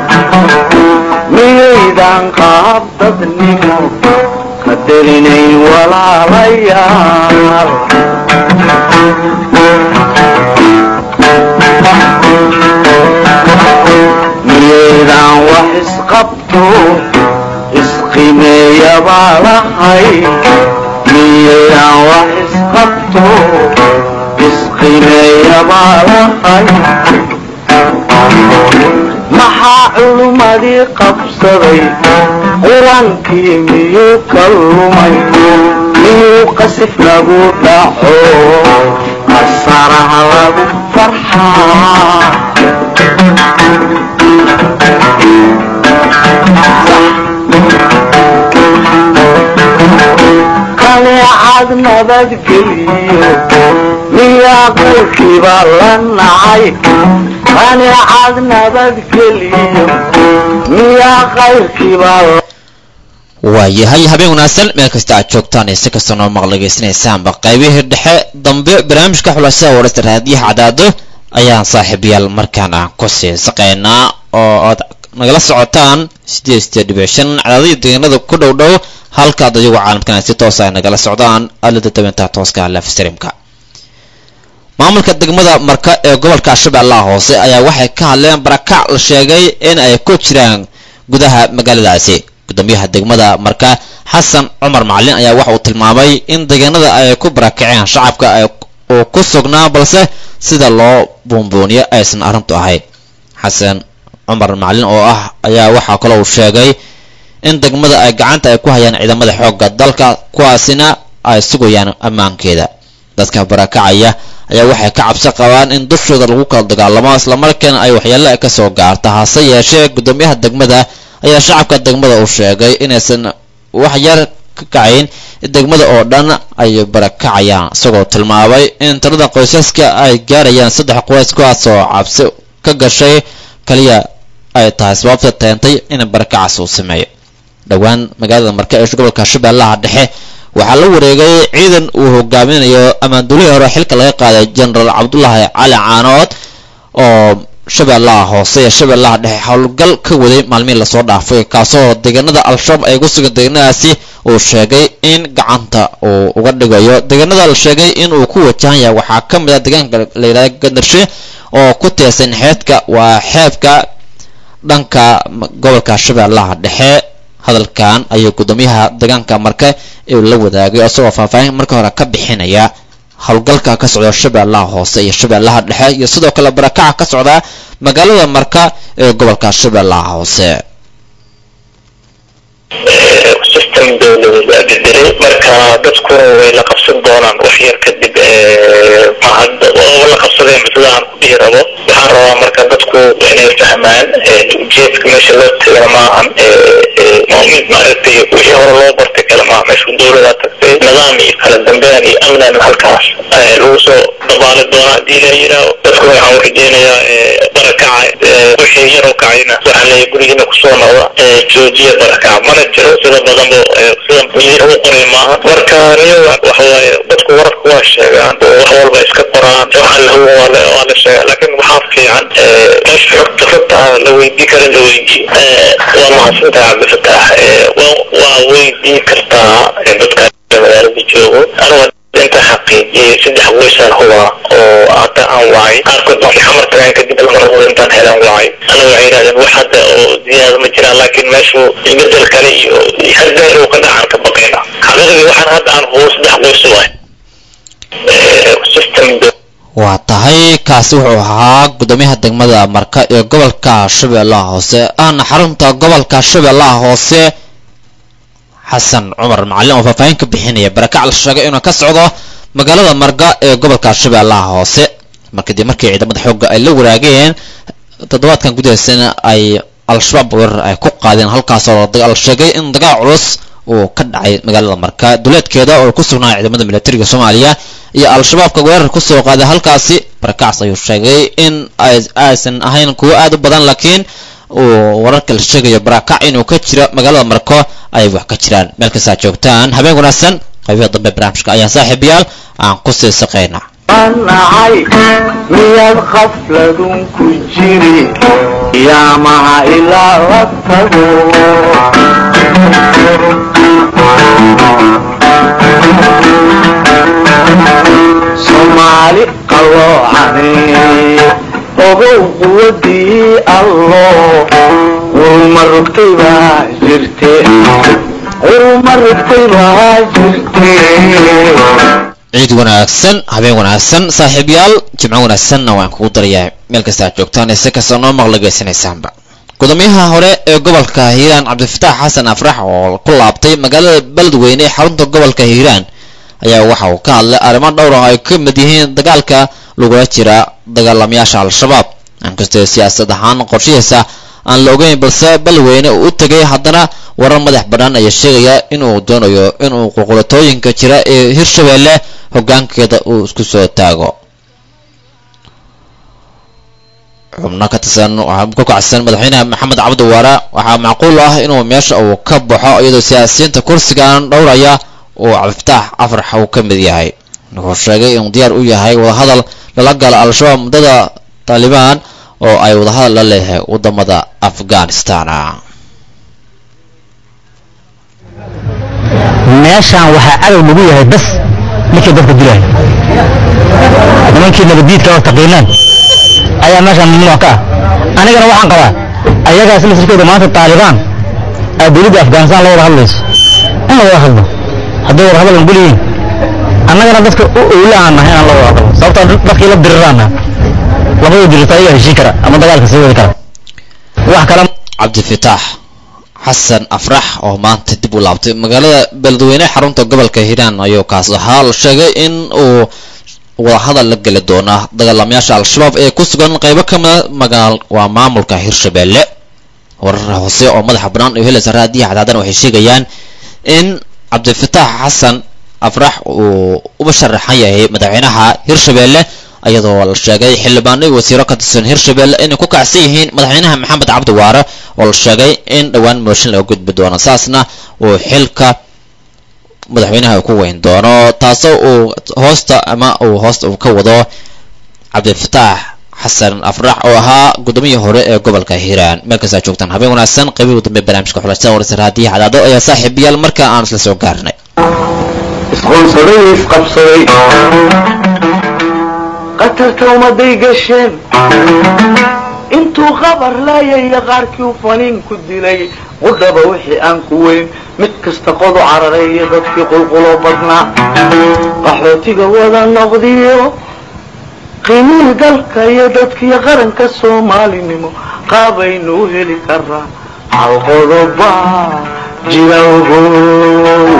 miyaydan qaab dadnimo qadarinayn walaalayaal miyaydan wax isqabto isqimeeya baa lahay miyaydan wax isqabto isqimeeya baa lahay maxaa culummadii qabsaday qur-aankii miyuu ka lumay miyuu qasif lagu dhaco qasaraha lagu farxaa qaneecad nabadgeliyo miyaa qayrkiiba la nacay qaneecad nabadgeliyo miyaa qayrkiiba waayahay habeen wanaagsan meel kasta aad joogtaan iyo si kasta noo maqlageysanaysaanba qaybihii dhexe dambe barnaamijka xulashada wararta raadiyaha cadaado ayaan saaxiibayaal markaan aan ku sii saqaynaa oo aad nagala socotaan sideed sideed dhibic shan cadaadihii deegaanada ku dhow dhow halkaad ayagu caalamkan si toosa ay nagala socdaan alada dabeynta tooska lafstreamka maamulka degmada marka ee gobolka shabeellaha hoose ayaa waxay ka hadleen barakac la sheegay in ay ku jiraan gudaha magaaladaasi gudoomiyaha degmada marka xasan cumar macalin ayaa waxa uu tilmaamay in deegaanada ay ku barakaceen shacabka uu ku sugnaa balse sida loo buunbuuniyo aysan arrintu ahayn xasan cumar macalin oo ah ayaa waxaa kaloo uu sheegay in degmada ay gacanta ay ku hayaan ciidamada xoogga dalka kuwaasina ay sugayaan ammaankeeda dadka barakacaya ayaa waxay ka cabsi qabaan in dushooda lagu kala dagaalamo islamarkaana ay waxyeelo ka soo gaarta hase yeeshee gudoomiyaha degmada ayaa shacabka degmada uu sheegay inaysan wax yar ka kacayn degmada oo dhan ay barakacayaan isagoo tilmaamay in tirada qoysaska ay gaarayaan saddex qoys kuwaas oo cabsi ka gashay kaliya ay tahay sababta teentay in barakacaas uu sameeyo dhowaan magaalada marka ee gobolka shabeellaha dhexe waxaa la wareegay ciidan uu hogaaminayo ammaanduulihii hore xilka laga qaaday genaraal cabdulaahi cali caanood oo shabeellaha hoose ee shabeellaha dhexe howlgal ka waday maalmihii lasoo dhaafay kaasoo deegaanada al-shabaab ay ku sugan deegaanadaasi uu sheegay in gacanta uu uga dhigayo deegaanada la sheegay in uu ku wajahan yahay waxaa ka mid ah deegaanka la yidhahda gandarshe oo ku teesan xeedka waa xeebka dhanka gobolka shabeellaha dhexe hadalkan ayuu guddoomiyaha deegaanka marka uu la wadaagay isagoo faahfaahin marka hore ka bixinaya howlgalka ka socda shabeellaha hoose iyo shabeellaha dhexe iyo sidoo kale barakaca ka socda magaalada marka ee gobolka shabeellaha hoose system dowladeed baa bedelay marka dadkuna way la qabsan doonaan wax yar kadib mahad oo la qabsadeen sidaan ku dhihi rabo waxaan rabaa marka dadku inay fahmaan ujeedka meesha loo tagana maahan mid maaragtay wixii hore loo bartay kale maaha meesha dowladaa tagtay nidaam iyo kala dambeyn iyo amnan halkaas lagu soo dabaali doona haddii la yidhaaho dadkuna waxaan urajeynayaa barakaca wixii yaroo kacayna waxaan leeyahay gurigiina kusoo noqda joojiya barakaca mana jiro sida badanba sida miyir u qoray maaha marka niyo waxa waaye dadku wararka waa sheegaan oo wax walba iska qoraan waxaan la hubo waa la waa la sheegaa laakiin waxaa fiican meesha xogta runta la weydii kara la weydii waa mahadsantahay cabdifatax waa weydii kartaa dadka magaalada joogo anigu inta xaqiijiyay saddex weysaan huba oo hadda aan wacay qaarkood markii xamar tagaan kadib lama rabo intaan helaan wacay aniga waxay yidhahdeen wax hadda oo ziyaada ma jiraan laakiin meeshu isbedel kale iyo hardeer uu ka dhacan ka baqayna xaqiiqdii waxaan hadda aan hubo saddex weys waay system waa tahay kaasi wuxuu ahaa guddoomiyaha degmada marka ee gobolka shabeellaha hoose ahna xarunta gobolka shabeellaha hoose xasan cumar macalin oo faahfaahin ka bixinaya barakac la sheegay inuu ka socdo magaalada marga ee gobolka shabeellaha hoose markadib markii ciidamada xoogga ay la waraageen toddobaadkan gudaheysana ay al-shabaab weerar ay ku qaadeen halkaasoo la sheegay in dagaal culus uu ka dhacay magaalada marka duleedkeeda oo ku sugnaa ciidamada militariga soomaaliya iyo al-shabaabka weerar kusoo qaaday halkaasi barakacs ayuu sheegay in aysan ahayn kuwo aad u badan laakiin uu wararka la sheegayo barakac inuu ka jiro magaalada marko ay wax ka jiraan meel kastaa joogtaan habeen wanaagsan qaybaha dambe barnaamijka ayaa saaxiibayaal aan ku sii saqayna nacay miyaad khafladun ku jiri yaamaha ilaa la tago soomaali qalloocane ogow quwadii allo urma rugtay baa jirte urma rugtay baa jirte ciid wanaagsan habeen wanaagsan saaxiibyaal jimco wanaagsanna waan kugu darayaa meel kasta aad joogtaan ise kasta noo maqla geysanaysaanba gudoomiyaha hore ee gobolka hiiraan cabdifitaax xasan afrax oo ku laabtay magaalada beledweyne ee xarunta gobolka hiiraan ayaa waxa uu ka hadlay arrimo dhowr ah ay ka mid yihiin dagaalka lagula jira dagaalamayaasha al-shabaab inkastoo siyaasad ahaan qorshihiisa aan la ogeyn balse beledweyne uu u tegay haddana warar madax bannaan ayaa sheegaya inuu doonayo inuu qulqulatooyinka jira ee hirshabeelle hoggaankeeda uu isku soo taago xubno ka tirsan ka kacsan madaxweynaha maxamed cabdi waare waxaa macquul ah inuu meesha uu ka baxo iyadoo siyaasiyiinta kursigan dhowraya uu cabdifitaax afrax uu ka mid yahay wuxuu sheegay inuu diyaar u yahay wadahadal lala gala al-shabaab muddada taalibaan oo ay wadahadal la leeyahay wadamada afghanistan meeshaan waxaa cadow lagu yahay bas ninkii dadka dilaya nimankii nabadiidka oo taqiinaan ayaa meeshaan mamnuuc ka ah anigana waxaan qabaa ayagaas masirkooda maanta taalibaan aa dowladda afghanistan la wada hadlayso in la wada hadlo hadday wada hadal angol yihiin annagana dadka u owla aan nahay inaan la wada hadlo sababtoo dadkii la diriraana labada dirirta ayaga heshiin kara ama dagaalka sii wadi kara wax kale cabdifitaax xasan afrax oo maanta dib u laabtay magaalada beledweyne xarunta gobolka hiiraan ayuu kaas ahaa la sheegay in uu wadahadal la geli doona dagaalamayaasha al-shabaab ee ku sugan qaybo ka mida magaal waa maamulka hirshabeelle warar hoose oo madaxa bannaan iyo helaysa raadiyaha cadaadan waxay sheegayaan in cabdifitaax xasan afrax uu uba sharaxan yahay madaxweynaha hirshabeelle iyadoo la sheegay xildhibaano iyo wasiiro ka tirsan hirshabeelle inay ku kacsan yihiin madaxweynaha maxamed cabdi waare oo la sheegay in dhowaan mooshin laga gudbi doono saasna uu xilka madaxweynaha ku weyn doono taasoo uu hoosta ama uu hoosta uu ka wado cabdifitaax xasan afrax oo ahaa gudoomiyii hore ee gobolka hiiraan meel kastaa joogtaan habeen wanaagsan qaybihii dambe barnaamijka xulashada warsa raadiyaha cadaado ayaa saaxiibayaal marka aan isla soo gaarnay isqoonsaday isqabsaday qatarta ummaday gasheen intuu qabar laayaya qaarkii u faniin ku dilay qudhaba wixii aan ku weyn mid kasta qodu carareeya dadkii qulquloo badnaa qaxootiga wada noqdiyo qiimihii dalka iyo dadkii qaranka soomaalinimo qaabaynu u heli karaa hal qodoba jira ogow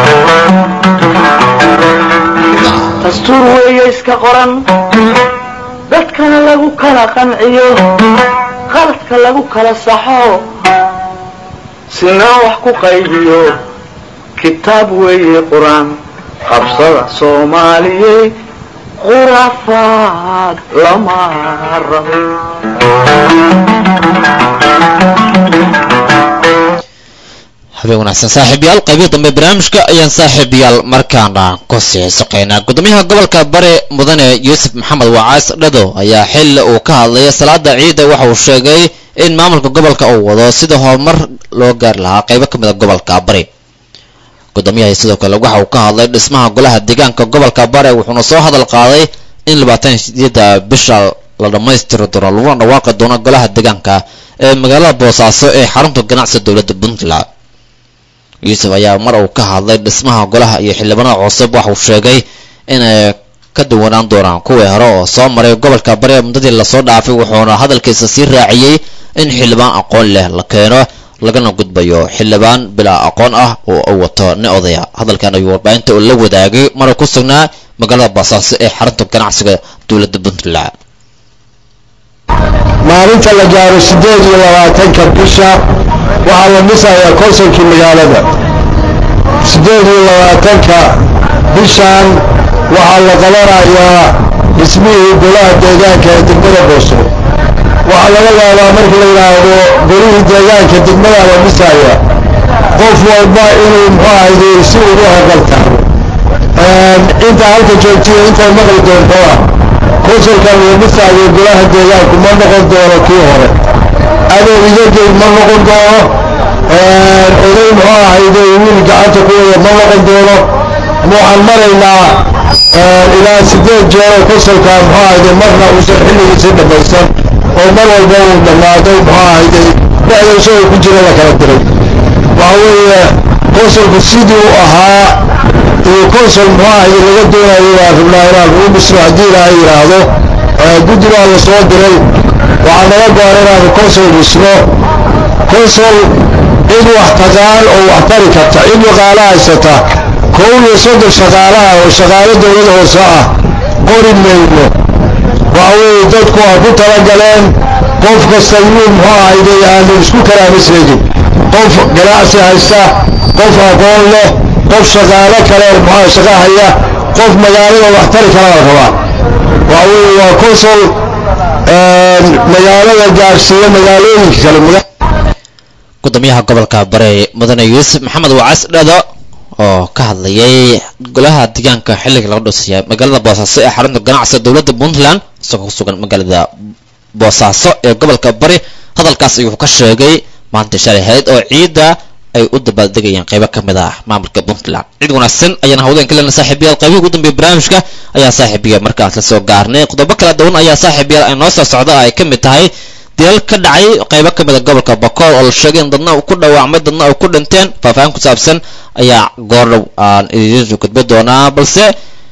dastuur weeye iska qoran dadkana lagu kala qanciyo qaladka lagu kala saxo sinaa wax ku qaybiyo kitaab weeye qur-aan qabsada soomaaliyey khuraafaad lama rabo habeen wanaagsan saaxiibayaal qaybihii dambe barnaamijka ayaan saaxiibayaal markaana ku sii soqaynaa gudoomiyaha gobolka bare mudane yuusuf maxamed wacaas dhado ayaa xilli uu ka hadlaya salaada ciida waxa uu sheegay in maamulka gobolka uu wado sida horumar loo gaari lahaa qaybo ka mid a gobolka bari gudoomiyaha sidoo kale waxa uu ka hadlay dhismaha golaha deegaanka gobolka bare wuxuuna soo hadal qaaday in labaatan sideeda bisha la dhammaystiri doono laguna dhawaaqi doono golaha deegaanka ee magaalada boosaaso ee xarunta ganacsiga dowladda puntland yuusuf ayaa mar uu ka hadlay dhismaha golaha iyo xildhibaanada cusub waxauu sheegay inay ka duwanaan doonaan kuwii hore oo soo maray gobolka bari muddadii lasoo dhaafay wuxuuna hadalkiisa sii raaciyey in xildhibaan aqoon leh la keeno lagana gudbayo xildhibaan bilaa aqoon ah oo u wato nin odaya hadalkan ayuu warbaahinta uu la wadaagay maruu ku sugnaa magaalada baasaaso ee xarunta ganacsiga dowladda puntland maalinta la gaaro siddeed iyo labaatanka bisha waxaa la dhisayaa konsolkii magaalada siddeed iyo labaatanka bishan waxaa la qabanayaa dhismihii golaha deegaanka ee degmada booso waxaa laga yaabaa marka la yidhaahdo golihii deegaanka degmada la dhisaya qof walba inuu muxuu ahayde si ugu hogalta inta halka joogtiyo intay maqli doontaa konsolkan la dhisaayo golaha deegaanku ma noqon doono kii hore adow idagey ma noqon doono oday muxuu ahayde wiil gacanta ku wada ma noqon doono waxaan maraynaa ilaa sideed jeeroo konsolka muxuu ahayde marna uusan xilligiisi dhammaysan oo mar walba uu dhammaado muxuu ahayde dhexda isagoo ku jira la kala diray waxa weeye konsolku sidii u ahaa iyo konsol muxuu ahayde laga doonayo waa rabnaa inaan ugu dhisno haddii ilaahay yidhaahdo guddi baa la soo diray waxaa naga goor inaanu konsol dhisno konsol cid wax taqaan oo wax tari karta cid waqaalo haysata kow iyo soddon shaqaalaha oo shaqaalo dowlada hoose ah qori mayno waxa weeye dadku waa ku talagaleen qof kasta yuu muxuu ahayde aanu isku kalaama sheegin qof ganacsi haysta qof aqoon leh qof shaqaalo kale muxuu shaqa haya qof magaalada wax tari kala la rabaa waxa weeye waa konsol magaalada gaarsiiya magaalooyinka kale gudoomiyaha gobolka bare mudane yuusuf maxamed wacas dhado oo ka hadlayay golaha deegaanka xilliga laga dhoosaya magaalada boosaaso ee xarunta ganacsiga dowladda puntland isagoo ku sugan magaalada boosaaso ee gobolka bari hadalkaas ayuu ka sheegay maanta shalay hayd oo ciidda ay u dabaaldegayeen qaybo ka mid ah maamulka puntland cid wanaagsan ayaan hawdeen ka lena saaxiibayaal qaybihii ugu dambeeyay barnaamijka ayaa saaxiibiya markaas la soo gaarnay qodobo kala duwan ayaa saaxiibayaal ay noo soo socda ay ka mid tahay dilal ka dhacay qaybo ka mid a gobolka bakool oo la sheegay in dadna ku dhawaacmay dadna ay ku dhinteen faahfaahin ku saabsan ayaa goordhow aan idiin gudbi doonaa balse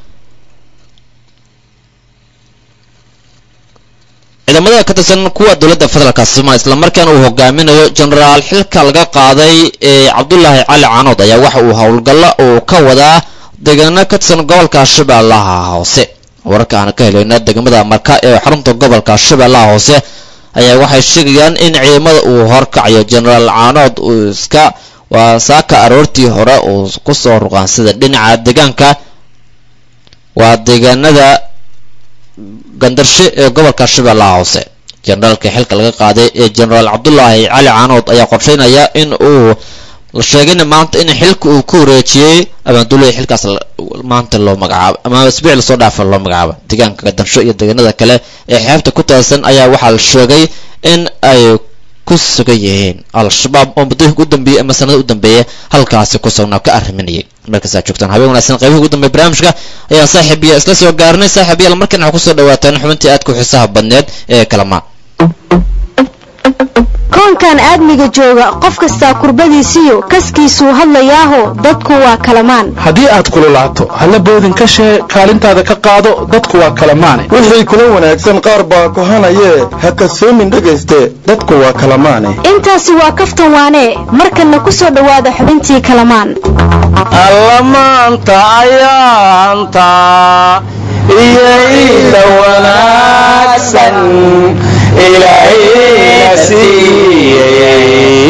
ciidamada ka tirsan kuwa dowladda federaalka soomaaliya islamarkaana uu hogaaminayo genaraal xilka laga qaaday ee cabdulaahi cali canood ayaa waxa uu howlgalla uu ka wadaa deegaano ka tirsan gobolka shabeellaha hoose wararka aan ka helayna degmada marka ee xarunta gobolka shabeellaha hoose ayaa waxay sheegayaan in ciidamada uu horkacayo genaraal canood uu iska waa saaka aroortii hore uu kusoo ruqaansada dhinaca deegaanka waa deegaanada gandarshe ee gobolka shabeellaha hoose generaalka xilka laga qaaday ee genaraal cabdulaahi cali canood ayaa qorsheynaya in uu la sheegayna maanta in xilka uu ku wareejiyey abaanduulaya xilkaas maanta loo magacaabo ama isbiic lasoo dhaafa loo magacaabo deegaanka gandarsho iyo deegaanada kale ee xeebta ku taasan ayaa waxaa la sheegay in ay ku sugan yihiin al-shabaab oo muddooyinka u dambeeyey ama sanada u dambeeya halkaasi ku sugnaa ka arriminayay markaasaa joogtaan habeen wanaagsan qaybihi ugu dambeya barnaamijka ayaa saaxiibiya isla soo gaarnay saaxiibayaal markan waxaa kusoo dhawaataan xubintii aadka u xiisaha badneed ee kalamaan koonkan aadmiga jooga qof kastaa kurbadiisiyo kaskiisuu hadlayaaho dadku waa kalamaan haddii aad kululaato halla boodin ka shee kaalintaada ka qaado dadku waa kala maane wixii kula wanaagsan qaar baa kohanayee ha kasoomin dhegayste dadku waa kala maane intaasi waa kaftan waane markanna ku soo dhowaada xubintii kalamaan allamaanta ayaanta iyo ila wanaagsan ilaahayna siiyey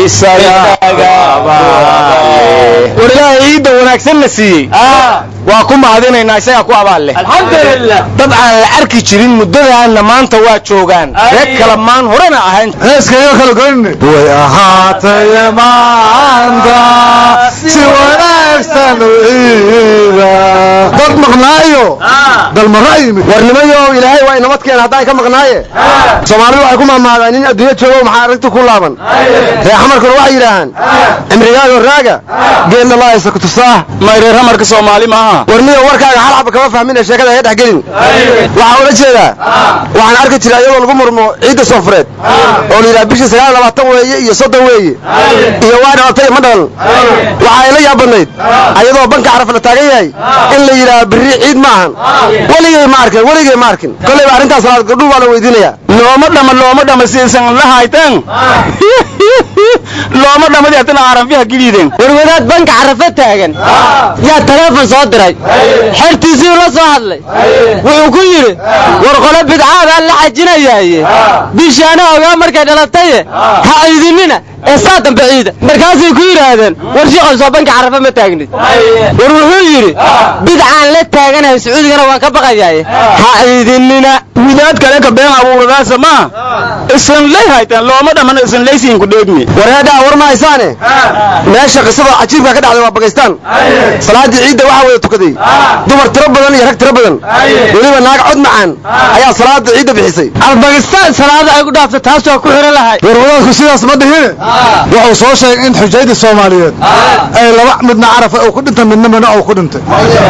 war ilaahay iidda wanaagsan na siiyey waa ku mahadinaynaa isagaa ku abaal leh alxamdulilah dad aan la arki jirin muddadaanna maanta waa joogaan reer kala maan horena ahayn heeskayo kala goyne way ahaatay maanta si wanaagsan u iida dad maqnaayo dalmara yimid warnimayo ilaahay waa inamadkeena haddaan ka maqnaaye soomaalidu waxay ku mahmaadaan nin adduunyo joogo maxaa arrinta ku laaban reexamarkuna waxay yidhaahaan cimrigaago raaga geedna laaysa ku tusaah mayreeramarka soomaali maaha warniyo warkaaga hal xaba kama fahmina sheekada hee dhexgelin waxaa ula jeedaa waxaan arki jiray iyadoo lagu murmo ciidda soofureed oo la yidhaha bishii sagaal labaatan weeye iyo soddon weeye iyo waa dhalatay ma dhalan waxaa ila yaab badnayd ayadoo banka caraf la taagan yahay in la yidhaha birri ciid ma ahan weligay ma arkin weligay ma arkin kollayba arrintaas salaad gabdhuhu waa la weydiinayaa looma dhama looma dhama siisan la haytan looma dhamadi haddana carafiha gidhiiden warwadaad banka carafa taagan yaa taleefon soo diray xertiisii la soo hadlay wuxuu ku yidhi war qolo bidcaabaa la xajinayaaye bishaana ogaa markay dhalataye ha aydinina ee saa dambe ciida markaasay ku yidhaahdeen war shiqow soo banka carafa ma taagnid war wuxuu yidhi bidcaan la taaganahay sacuudigana waan ka baqayaaye ha aydinina wilaad kale ka been abuuradaasa maa isan lay haytaan looma dhaman isan laysiin ku dheegmi wareedhaa war ma haysaane meesha qisada cajiibka ka dhacday waa bakaystaan salaaddii ciidda waxaa wada tukaday dumar tiro badan iyo rag tiro badan weliba naag cod macaan ayaa salaada ciidda bixisay albakistaan salaada ay ku dhaafta taas waa ku xiro lahay warwadaadku sidaas ma dhihine wuxuu soo sheegay in xujayda soomaaliyeed ay laba midna carafa uu ku dhintay midna mina uu ku dhintay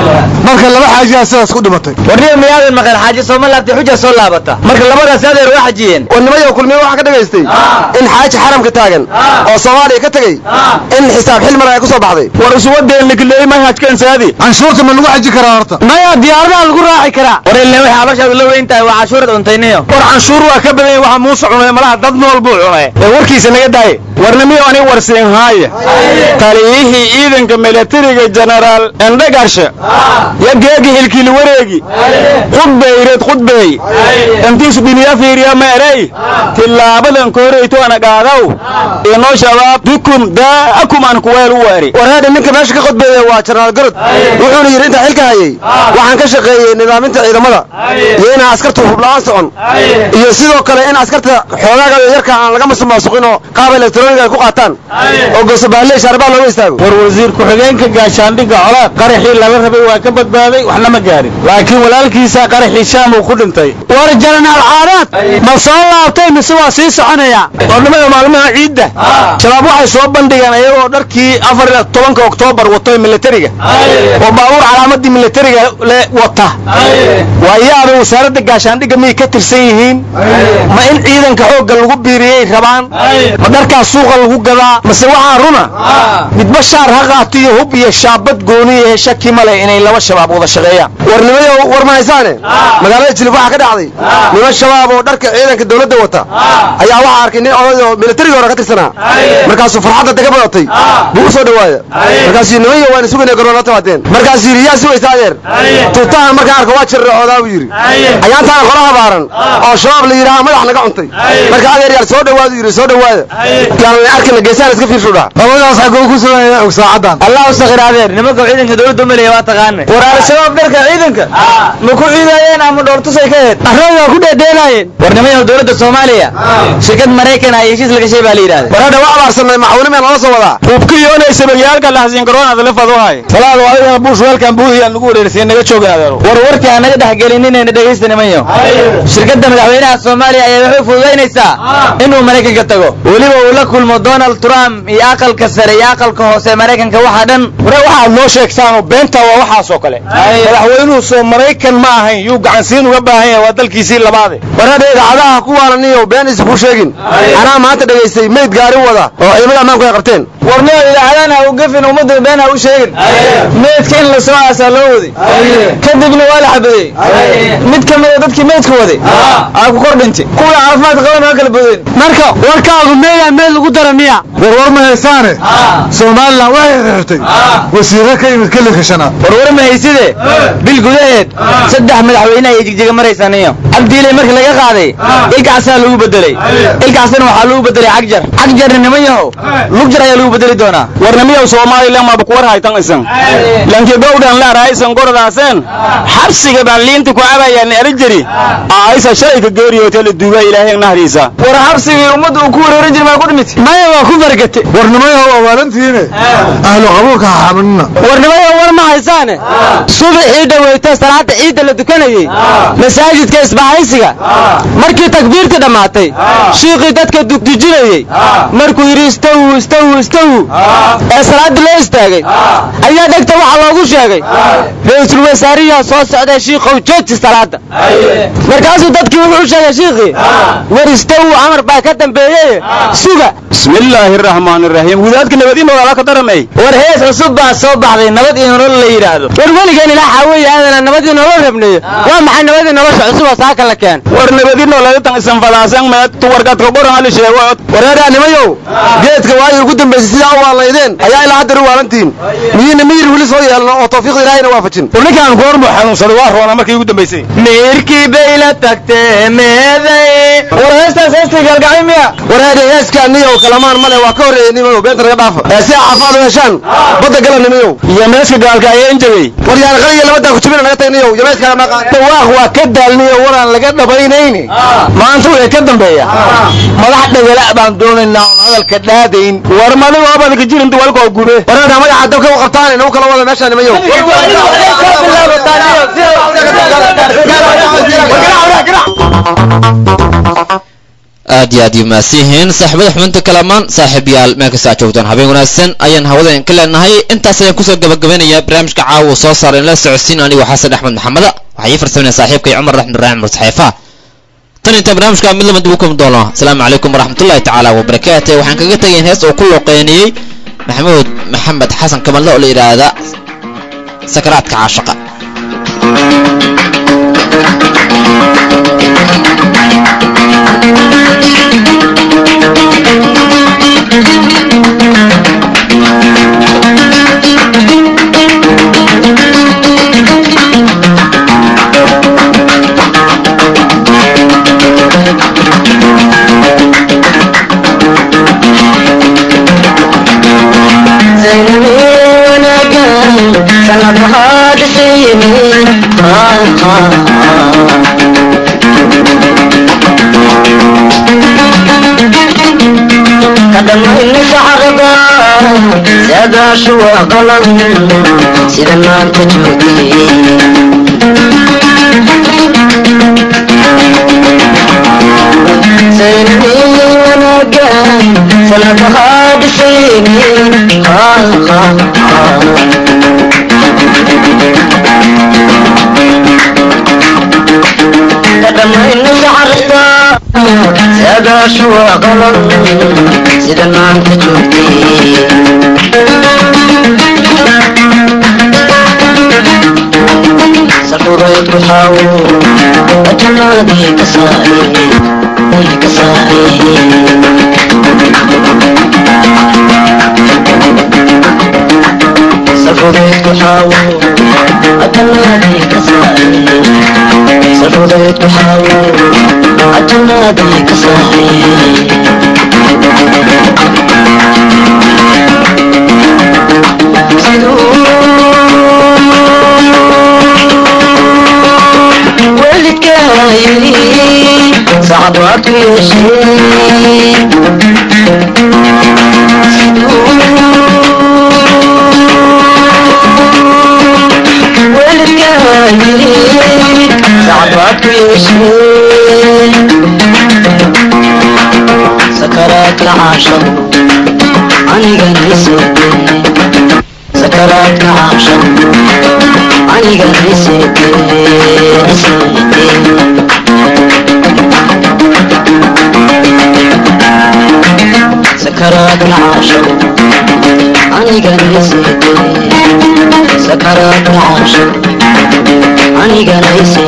marka laba xaajiyaa sidaas ku dhimatay warniyo miyaadan maqan xaaji sooma laabtay xuja soo laabata marka labadaas adeer waa xajiyeen warnimayo kulmiye waxaa ka dhagaystay in xaaji xaramka taagan oo soomaaliya ka tegey in xisaab xil mar ay ku soo baxday war isuwadeen likleey ma hajkansaadi canshuurta ma lagu xaji karaa horta maya diyaaradaha lagu raaci karaa war ilaa waxay abashaadu la weyn tahay waa cashuurad cuntayniyo war canshuur waa ka badan waxa muuse cunay malaha dad nool buu cunay ee warkiisa naga daaye warnimiyo ani warsiin haaya taliyihii ciidanka milatariga genaraal endhagarshe ya geegi hilkili wareegi qudbayred qudbeey intiisu dhiniya fiiriya meerey tilaabadan koreyto ana qaadaw inoo shabaab bikum daa'akum aan kuweel u weeri warheedha ninka meesha ka qodbeeya waa jenaraal garod wuxuuna yidhi intaa xilka hayay waxaan ka shaqeeyey nidaaminta ciidamada iyo inaan askartu hubla'aan socon iyo sidoo kale in askarta xoogaaga yarka aan laga masumaasuqin oo qaab elektroniga ay ku qaataan oo gosobaalley shaarbaa looga istaago war wasiir ku-xigeenka gaashaandhigga colaad qaraxii lala rabay waa ka badbaaday waxna ma gaarin laakiin walaalkiisa qaraxii shaam uu ku dhintay war jaranaal caadaad ma soo laabtay mise waa sii soconaya warnimada maalmaha ciidda shabaab waxay soo bandhigeen iyagoo dharkii afar iyo tobanka oktoobar wato militariga oo baabuur calaamadii militariga le wata waa yaaba wasaaradda gaashaandhigga miyay ka tirsan yihiin ma in ciidanka xoogga lagu biiriyey rabaan ma dharkaas suuqa lagu gadaa mase waxaa runa midba shaar ha qaato iyo hub iyo shaabad gooni ee shaki ma leh inay laba shabaab wada shaqeeyaan warnimayo war ma haysaane magaalada jilib waxaa ka dhacday niman shabaab oo dharka ciidanka dowladda wata ayaa waxaa arkay nin oday oo militariga hore ka tirsanaa markaasuu farxadda daga badatay buu u soo dhawaada markaasuu niman yo waan sugayna garoon la tabaadeen markaasuu yidhi yaa sugaysa adeer tuutahan markaan arko waa jirracoodaa buu yidhi ayaantaana qola habaaran oo shabaab la yidhaha madax naga cuntay marka adeer yaal soo dhawaadu yidhi soo dhawaada yaanan arkina geesahan iska fiirshu dhaa labadaas xaguu ku sugaya og saacadan allah u sakir adeer nimanka ciidanka dowladda umaleya waa taqaane war al-shabaab dharka ciidanka ma ku ciidayeen ama dhoortusay ka heed arrooda waa ku dheedheelaayeen war nimanyahu dowladda soomaaliya shirkad maraykan ah heshiis la gashay baa la yidhahda war hadha waa abaarsanay maxawnimen lala soo wadaa hubkiyoonaysa bagyaalka lahasiin garoonada lafad u hay salaad waa adiga buush weelkan buuhiyaan lagu wareersiin naga joogin adeero war warkii aan naga dhexgelinina dhegaysta nimanyo shirkadda madaxweynaha soomaaliya ayaa waxay fududaynaysaa inuu maraykanka tago weliba uu la kulmo donald trump iyo aqalka sare iyo aqalka hoose maraykanka waxaa dhan ware waxaad noo sheegtaanoo beenta waa waxaasoo kale madaxweynuhu soo maraykan ma ahayn yuu gacansiin uga baahan yahay waa dalkiisii labaade warada idaacadaha ku waalaniyo been is ku sheegin anaa maanta dhegaystay meyd gaari wada oo ciidamada ammaanku ay qabteen warnio idaacadana ha u gefin ummadda been ha u sheegin meydka in la soo aasaa loo waday kadibna waa la xabadeeyey mid ka mida dadkii meydka waday aa ku kor dhintay kuwii caafimaad qaban waa kala bodeen marka warkaagu meeyaa meel lagu dara miya warwar ma haysaane somalilan waxay xirtay wasiiro ka yimid kelika shanaad warwar ma hayside bil gudaheed saddex madaxweyne ayay jigjiga maraysaniyo cabdiilay marka laga qaaday ilkaasaa lagu bedelay ilkaasna waxaa lagu bedelay cagjar cagjarna niman yahow lugjar ayaa lagu bedeli doonaa warnamiyow soomaalilan maaba kuwar haytan isan lanki gowdhan laarahaysan gorodaasen xabsiga baan liinta ku cabayaan arijari aysa shalayka geeriyoota la duuga ilaahay nahdiisa war xabsigii ummadda uu ku wareerin jir maa ku dhimit maya waa ku fargate warnimayow awaalantiine ahlu qabuulka ha xaminina warnimayow war ma haysaane subaxii dhaweyta salaada ciidda la dukanayey masaajidka isbahaysiga markii takbiirtii dhammaatay shiiqii dadka dugdujinayey markuu yidhi istawu istawu istawu ee salaaddii loo istaagay ayaa dhegta waxaa loogu sheegay ra-iisul wasaariyaa soo socday shiikow jooji salaada markaasuu dadkii wuxuu u sheegay shiikhii war istawu amar baa ka dambeeyey suga bismillaahi araxmaan iraxiim wadaadka nabadiin walaala ka daramay war hees cusub baa soo baxday nabad iyo nolol la yidhaahdo war weligeen ilaa xaaweeye aadana nabad iyo nolol rabneeyo waa maxay nabadii nolosha cusub oo saaka la keen war nabadiin nolola tan isan falaasan meed tuwarkaadka qoran hali sheego wareeraa nimayow geedka waayii ugu dambaysay sidaa u waalaydeen ayaa ilaa haddar u waalantihiin miyina miyir weli soo yeelno oo tawfiiqda ilaahayna waafajin ninkaan goormuu xanuunsaday waa roona markii ugu dambaysay miirkii bay la tagtee meeday war heestaas heestii galgacay miya wareede heeskaa niyow kalamaan male waa ka horreeyey nimayow beenta naga dhaafa ee si caafaad u heshaan badda gala nimayow iyo meeska gaalka ayaa injabay war yaan qaliya labadaan ku jibina naga tag niyow iyo meeska kale dhawaaq waa ka daalniyo waraan laga dhabaynayni maanta wixii ka dambeeya madax dhagala baan doonaynaa oon hadalka dhaadayn war madigo abadka jirin duwalkoo gube wareeda magaca dabka u qabtaan inagu kala wada meeshaa nimayow aad iyo aad yu mahadsanyihiin saaxiibada xubinta kalamaan saaxiib yaal meel kasta aad joogtaan habeen wanaagsan ayaan hawadan ka leenahay intaas ayaan kusoo gabagabanayaa barnaamijka caawa soo saaray in la socodsiin anigoo xasan axmed maxameda waxaa ii farsamanaya saaxiibkay cumar raxmed ibraahim mursaxeefa tan intaan barnaamijka mid lama dib u kulmi doono asalaamu calaykum waraxmatullahi tacaala wabarakaatu waxaan kaga tegayn hees oo ku looqeynayey maxamuud maxamed xasan kamallo oo la yidhaahda sakaraadka caashaqa sida maanta joogay saynadii wanaaga sanadahaa dhisayni kadhamayna saxarta saadaashu waa qalan sida maanta joogtay safuray buxaawo ajanaadii ka saarey ka saarey safuray buxaawo ajanaadii ka saarey safuray buxaawo ajanaadii ka saarey صعبات يشيء والكاهرين صعبات يشيء سكرات العاشق sakaraadka cabshan aniga sakaraadka cabshan aniga sakaraadka cabshan aniga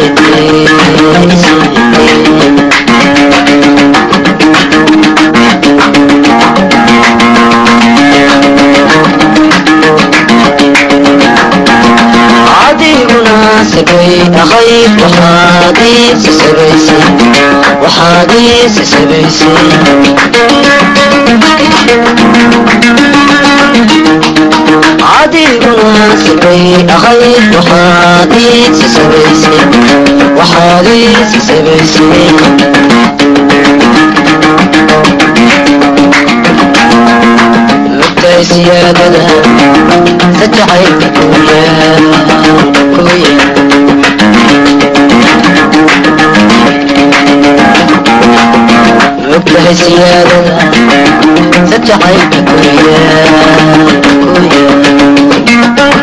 adiguna sagay ahayd waxaad iisi sabaysay waxaad iisi sabaysay adiguna sagay ahayd waxaad iisi sabaysay waxaad iisi sabaysay lugtay siyaadada sajacaylka kuyaa kuyaa lugtahay siyaadada sajacaylka kuyaa kuyaa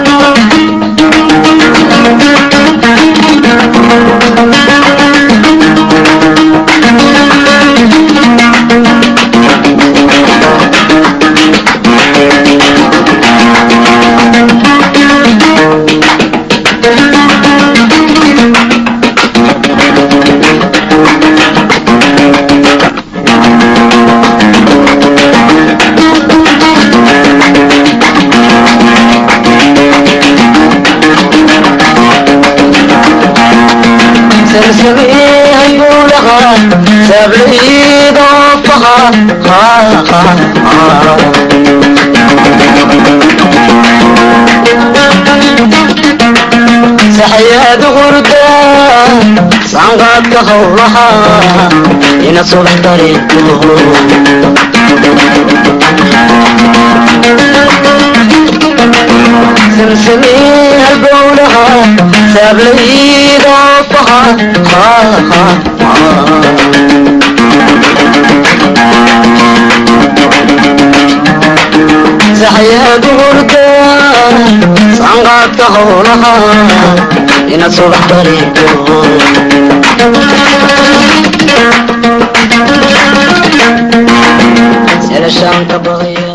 سلسبيل بولها سبلي ضفها ها ها ها سحياد غردة صنغات هولها إن صبح طريقه سلسلي البولها سبلي ضفها ها ها سحيا دورك صنغات هولها إن صبح طريقه سلشان تبغي